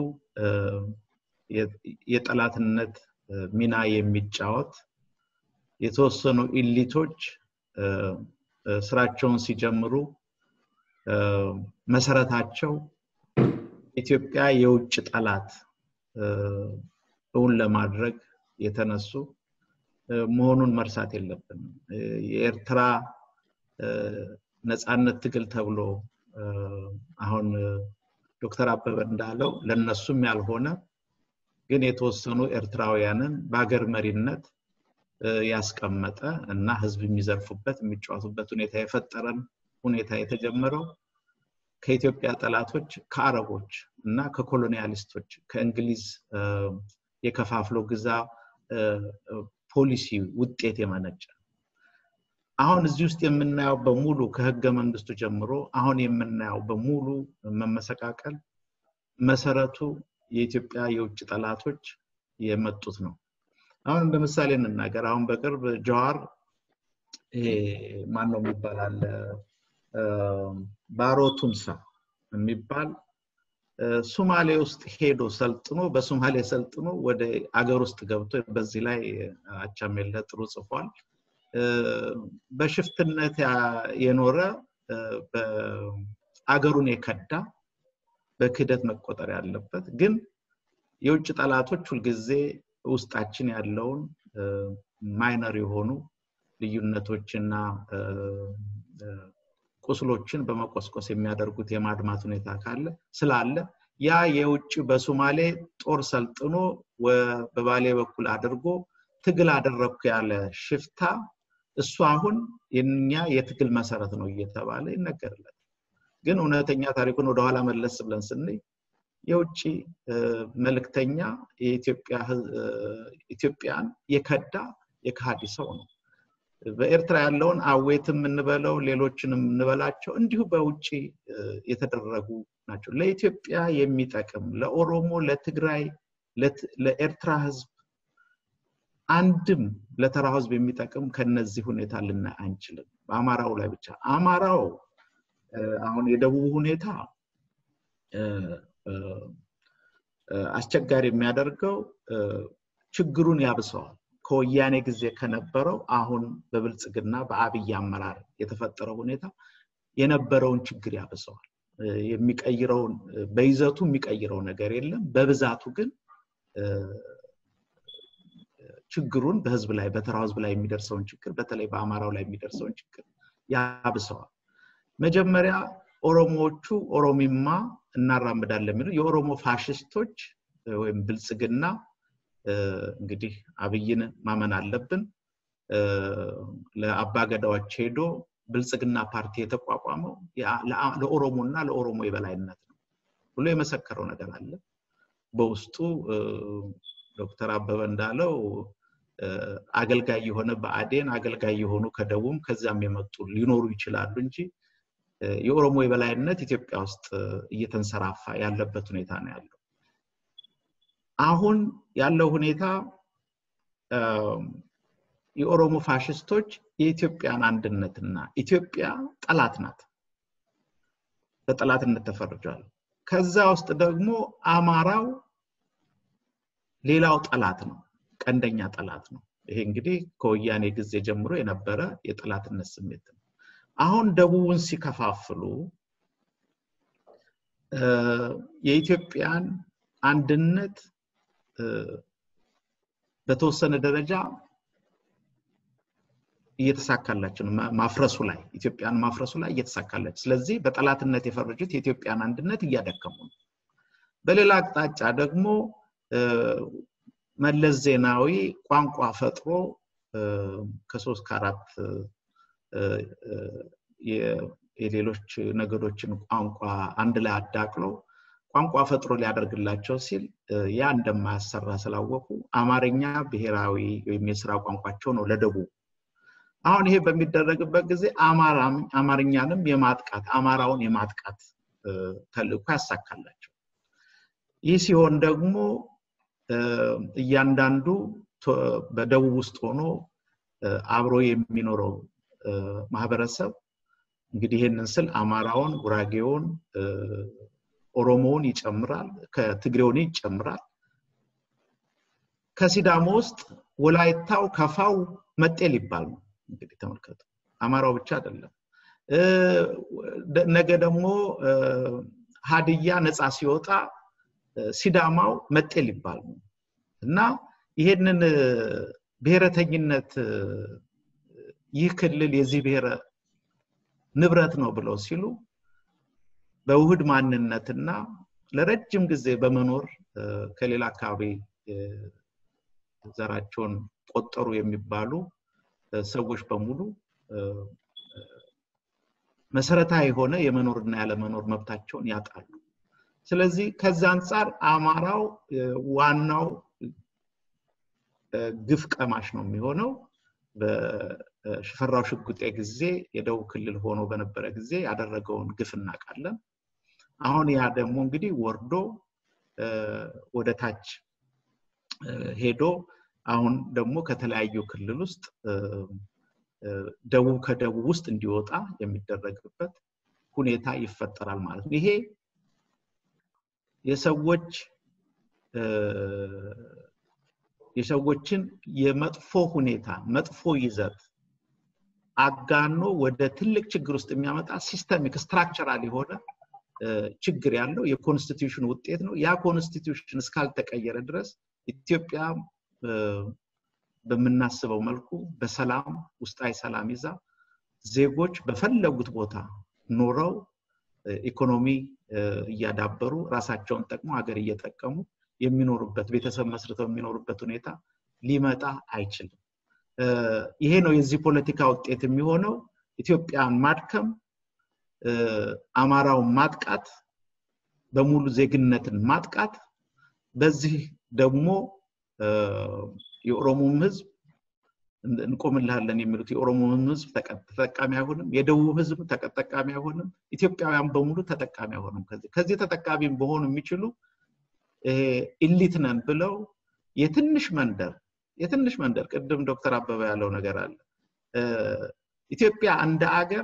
የጠላትነት ሚና የሚጫወት የተወሰኑ ኢሊቶች ስራቸውን ሲጀምሩ መሰረታቸው ኢትዮጵያ የውጭ ጠላት እውን ለማድረግ የተነሱ መሆኑን መርሳት የለብንም። የኤርትራ ነፃነት ትግል ተብሎ አሁን ዶክተር አበበ እንዳለው ለነሱም ያልሆነ ግን የተወሰኑ ኤርትራውያንን በሀገር መሪነት ያስቀመጠ እና ህዝብ የሚዘርፉበት የሚጫወቱበት ሁኔታ የፈጠረን ሁኔታ የተጀመረው ከኢትዮጵያ ጠላቶች ከአረቦች እና ከኮሎኒያሊስቶች ከእንግሊዝ የከፋፍሎ ግዛ ፖሊሲ ውጤት የመነጨ አሁን እዚህ ውስጥ የምናየው በሙሉ ከህገ መንግስቱ ጀምሮ አሁን የምናየው በሙሉ መመሰቃቀል መሰረቱ የኢትዮጵያ የውጭ ጠላቶች የመጡት ነው። አሁን እንደ ምሳሌ እንናገር። አሁን በቅርብ ጀዋር ይሄ ማን ነው የሚባል ባሮ ቱምሳ የሚባል ሱማሌ ውስጥ ሄዶ ሰልጥኖ በሱማሌ ሰልጥኖ ወደ አገር ውስጥ ገብቶ በዚህ ላይ አቻሜለ ጥሩ ጽፏል። በሽፍትነት የኖረ አገሩን የከዳ በክህደት መቆጠር ያለበት ግን የውጭ ጠላቶች ሁልጊዜ ውስጣችን ያለውን ማይነር የሆኑ ልዩነቶችና ቁስሎችን በመቆስቆስ የሚያደርጉት የማድማት ሁኔታ ካለ ስላለ ያ የውጭ በሶማሌ ጦር ሰልጥኖ በባሌ በኩል አድርጎ ትግል አደረግኩ ያለ ሽፍታ እሱ አሁን የኛ የትግል መሰረት ነው እየተባለ ይነገርለት። ግን እውነተኛ ታሪኩን ወደኋላ መለስ ብለን ስንይ የውጭ መልእክተኛ ኢትዮጵያን የከዳ የካሃዲ ሰው ነው። በኤርትራ ያለውን አዌትም እንበለው ሌሎችንም እንበላቸው እንዲሁ በውጭ የተደረጉ ናቸው። ለኢትዮጵያ የሚጠቅም ለኦሮሞ፣ ለትግራይ፣ ለኤርትራ ህዝብ አንድም ለተራ ህዝብ የሚጠቅም ከነዚህ ሁኔታ ልናይ አንችልም። በአማራው ላይ ብቻ አማራው አሁን የደቡብ ሁኔታ አስቸጋሪ የሚያደርገው ችግሩን ያብሰዋል። ከወያኔ ጊዜ ከነበረው አሁን በብልጽግና በአብይ አመራር የተፈጠረው ሁኔታ የነበረውን ችግር ያብሰዋል። የሚቀይረውን በይዘቱ የሚቀይረው ነገር የለም። በብዛቱ ግን ችግሩን በህዝብ ላይ በተራው ህዝብ ላይ የሚደርሰውን ችግር በተለይ በአማራው ላይ የሚደርሰውን ችግር ያብሰዋል። መጀመሪያ ኦሮሞዎቹ ኦሮሚማ እናራምዳለን የሚሉ የኦሮሞ ፋሽስቶች ወይም ብልጽግና እንግዲህ አብይን ማመን አለብን። ለአባገዳዎች ሄዶ ብልጽግና ፓርቲ የተቋቋመው ለኦሮሞ እና ለኦሮሞ የበላይነት ነው ብሎ የመሰከረው ነገር አለ። በውስጡ ዶክተር አበበ እንዳለው አገልጋይ የሆነ በአዴን አገልጋይ የሆኑ ከደቡብ ከዚያም የመጡ ሊኖሩ ይችላሉ እንጂ የኦሮሞ የበላይነት ኢትዮጵያ ውስጥ እየተንሰራፋ ያለበት ሁኔታ ነው ያለው። አሁን ያለው ሁኔታ የኦሮሞ ፋሽስቶች የኢትዮጵያን አንድነትና ኢትዮጵያ ጠላት ናት፣ በጠላትነት ተፈርጇል። ከዛ ውስጥ ደግሞ አማራው ሌላው ጠላት ነው፣ ቀንደኛ ጠላት ነው። ይሄ እንግዲህ ከወያኔ ጊዜ ጀምሮ የነበረ የጠላትነት ስሜት ነው። አሁን ደቡብን ሲከፋፍሉ የኢትዮጵያን አንድነት በተወሰነ ደረጃ እየተሳካላቸው ነው። ማፍረሱ ላይ ኢትዮጵያን ማፍረሱ ላይ እየተሳካላቸው፣ ስለዚህ በጠላትነት የፈረጁት የኢትዮጵያን አንድነት እያደከሙ ነው። በሌላ አቅጣጫ ደግሞ መለስ ዜናዊ ቋንቋ ፈጥሮ ከሶስት ከአራት የሌሎች ነገዶችን ቋንቋ አንድ ላይ አዳቅሎ ቋንቋ ፈጥሮ ሊያደርግላቸው ሲል ያ እንደማያሰራ ስላወቁ አማርኛ ብሔራዊ ወይም የስራ ቋንቋቸው ነው ለደቡብ። አሁን ይሄ በሚደረግበት ጊዜ አማርኛንም የማጥቃት አማራውን የማጥቃት ተልእኮ ያሳካላቸው። ይህ ሲሆን ደግሞ እያንዳንዱ በደቡብ ውስጥ ሆኖ አብሮ የሚኖረው ማህበረሰብ እንግዲህ ይህንን ስል አማራውን፣ ጉራጌውን፣ ኦሮሞውን ይጨምራል፣ ከትግሬውን ይጨምራል። ከሲዳሞ ውስጥ ወላይታው፣ ከፋው መጤ ሊባል ነው። እንግዲህ ተመልከቱ፣ አማራው ብቻ አይደለም። ነገ ደግሞ ሀድያ ነፃ ሲወጣ ሲዳማው መጤ ሊባል ነው እና ይሄንን ብሔረተኝነት ይህ ክልል የዚህ ብሔረ ንብረት ነው ብለው ሲሉ በውህድ ማንነትና ለረጅም ጊዜ በመኖር ከሌላ አካባቢ ዘራቸውን ቆጠሩ የሚባሉ ሰዎች በሙሉ መሰረታዊ የሆነ የመኖርና ያለመኖር መብታቸውን ያጣሉ። ስለዚህ ከዛ አንጻር አማራው ዋናው ግፍ ቀማሽ ነው የሚሆነው። በሽፈራው ሽጉጤ ጊዜ የደቡብ ክልል ሆኖ በነበረ ጊዜ ያደረገውን ግፍ እናውቃለን። አሁን ያ ደግሞ እንግዲህ ወርዶ ወደ ታች ሄዶ አሁን ደግሞ ከተለያዩ ክልል ውስጥ ደቡብ ከደቡብ ውስጥ እንዲወጣ የሚደረግበት ሁኔታ ይፈጠራል ማለት ነው። ይሄ የሰዎች የሰዎችን የመጥፎ ሁኔታ መጥፎ ይዘት አጋኖ ወደ ትልቅ ችግር ውስጥ የሚያመጣ ሲስተሚክ ስትራክቸራል የሆነ ችግር ያለው የኮንስቲትዩሽን ውጤት ነው። ያ ኮንስቲትዩሽን እስካልተቀየረ ድረስ ኢትዮጵያ በምናስበው መልኩ በሰላም ውስጣዊ ሰላም ይዛ ዜጎች በፈለጉት ቦታ ኖረው ኢኮኖሚ እያዳበሩ ራሳቸውን ጠቅሞ ሀገር እየጠቀሙ የሚኖሩበት ቤተሰብ መስርተው የሚኖሩበት ሁኔታ ሊመጣ አይችልም። ይሄ ነው የዚህ ፖለቲካ ውጤት የሚሆነው። ኢትዮጵያን ማድከም፣ አማራውን ማጥቃት፣ በሙሉ ዜግነትን ማጥቃት፣ በዚህ ደግሞ የኦሮሞም ህዝብ እንቆምልሃለን የሚሉት የኦሮሞም ህዝብ ተጠቃሚ አይሆንም፣ የደቡብ ህዝብ ተጠቃሚ አይሆንም፣ ኢትዮጵያውያን በሙሉ ተጠቃሚ አይሆንም። ከዚህ ከዚህ ተጠቃሚ በሆኑ የሚችሉ ኢሊት ነን ብለው የትንሽ መንደር የትንሽ መንደር ቅድም ዶክተር አበበ ያለው ነገር አለ። ኢትዮጵያ እንደ አገር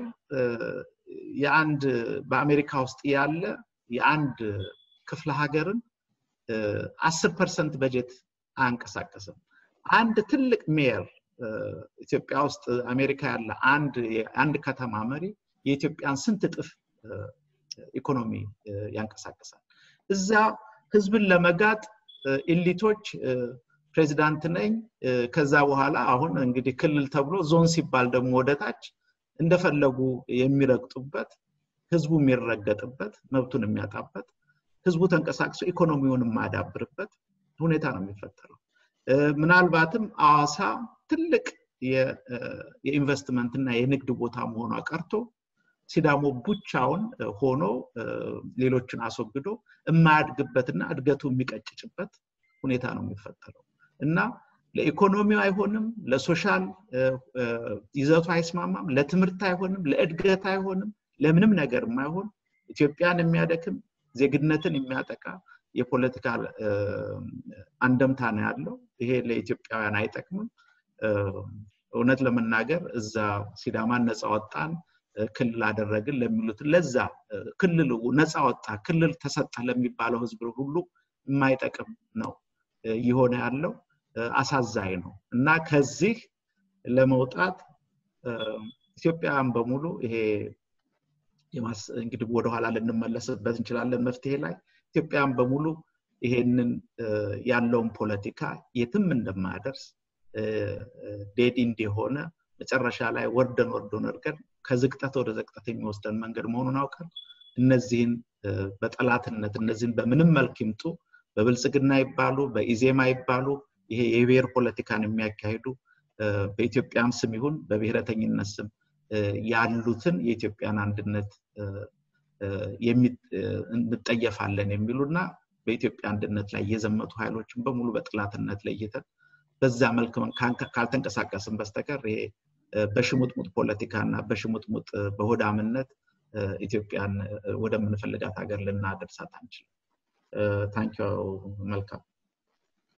የአንድ በአሜሪካ ውስጥ ያለ የአንድ ክፍለ ሀገርን አስር ፐርሰንት በጀት አያንቀሳቀስም። አንድ ትልቅ ሜየር ኢትዮጵያ ውስጥ አሜሪካ ያለ አንድ አንድ ከተማ መሪ የኢትዮጵያን ስንት እጥፍ ኢኮኖሚ ያንቀሳቅሳል። እዛ ህዝብን ለመጋጥ ኢሊቶች ፕሬዚዳንት ነኝ ከዛ በኋላ አሁን እንግዲህ ክልል ተብሎ ዞን ሲባል ደግሞ ወደታች እንደፈለጉ የሚረግጡበት ህዝቡ የሚረገጥበት መብቱን የሚያጣበት ህዝቡ ተንቀሳቅሶ ኢኮኖሚውን የማያዳብርበት ሁኔታ ነው የሚፈጠረው። ምናልባትም አዋሳ ትልቅ የኢንቨስትመንት እና የንግድ ቦታ መሆኗ ቀርቶ ሲዳሞ ብቻውን ሆኖ ሌሎችን አስወግዶ የማያድግበትና እድገቱ የሚቀጭጭበት ሁኔታ ነው የሚፈጠረው እና ለኢኮኖሚው አይሆንም፣ ለሶሻል ይዘቱ አይስማማም፣ ለትምህርት አይሆንም፣ ለእድገት አይሆንም፣ ለምንም ነገር የማይሆን ኢትዮጵያን የሚያደክም ዜግነትን የሚያጠቃ የፖለቲካ አንደምታ ነው ያለው። ይሄ ለኢትዮጵያውያን አይጠቅምም። እውነት ለመናገር እዛ ሲዳማን ነፃ ወጣን ክልል አደረግን ለሚሉት ለዛ ክልል ነፃ ወጣ ክልል ተሰጠ ለሚባለው ህዝብ ሁሉ የማይጠቅም ነው እየሆነ ያለው አሳዛኝ ነው እና ከዚህ ለመውጣት ኢትዮጵያውያን በሙሉ ይሄ እንግዲህ ወደኋላ ልንመለስበት እንችላለን መፍትሄ ላይ ኢትዮጵያውያን በሙሉ ይሄንን ያለውን ፖለቲካ የትም እንደማያደርስ ዴድ እንደሆነ መጨረሻ ላይ ወርደን ወርዶን እርገን ከዝቅጠት ወደ ዘቅጠት የሚወስደን መንገድ መሆኑን አውቀን እነዚህን በጠላትነት እነዚህን በምንም መልክ ይምጡ በብልጽግና ይባሉ በኢዜማ ይባሉ ይሄ የብሔር ፖለቲካን የሚያካሂዱ በኢትዮጵያም ስም ይሁን በብሔረተኝነት ስም ያሉትን የኢትዮጵያን አንድነት እንጠየፋለን የሚሉና በኢትዮጵያ አንድነት ላይ የዘመቱ ኃይሎችን በሙሉ በጥላትነት ለይተን በዛ መልክ ካልተንቀሳቀስን በስተቀር ይሄ በሽሙጥሙጥ ፖለቲካ እና በሽሙጥሙጥ በሆዳምነት ኢትዮጵያን ወደምንፈልጋት ሀገር ልናደርሳት አንችልም። ታንኪው መልካም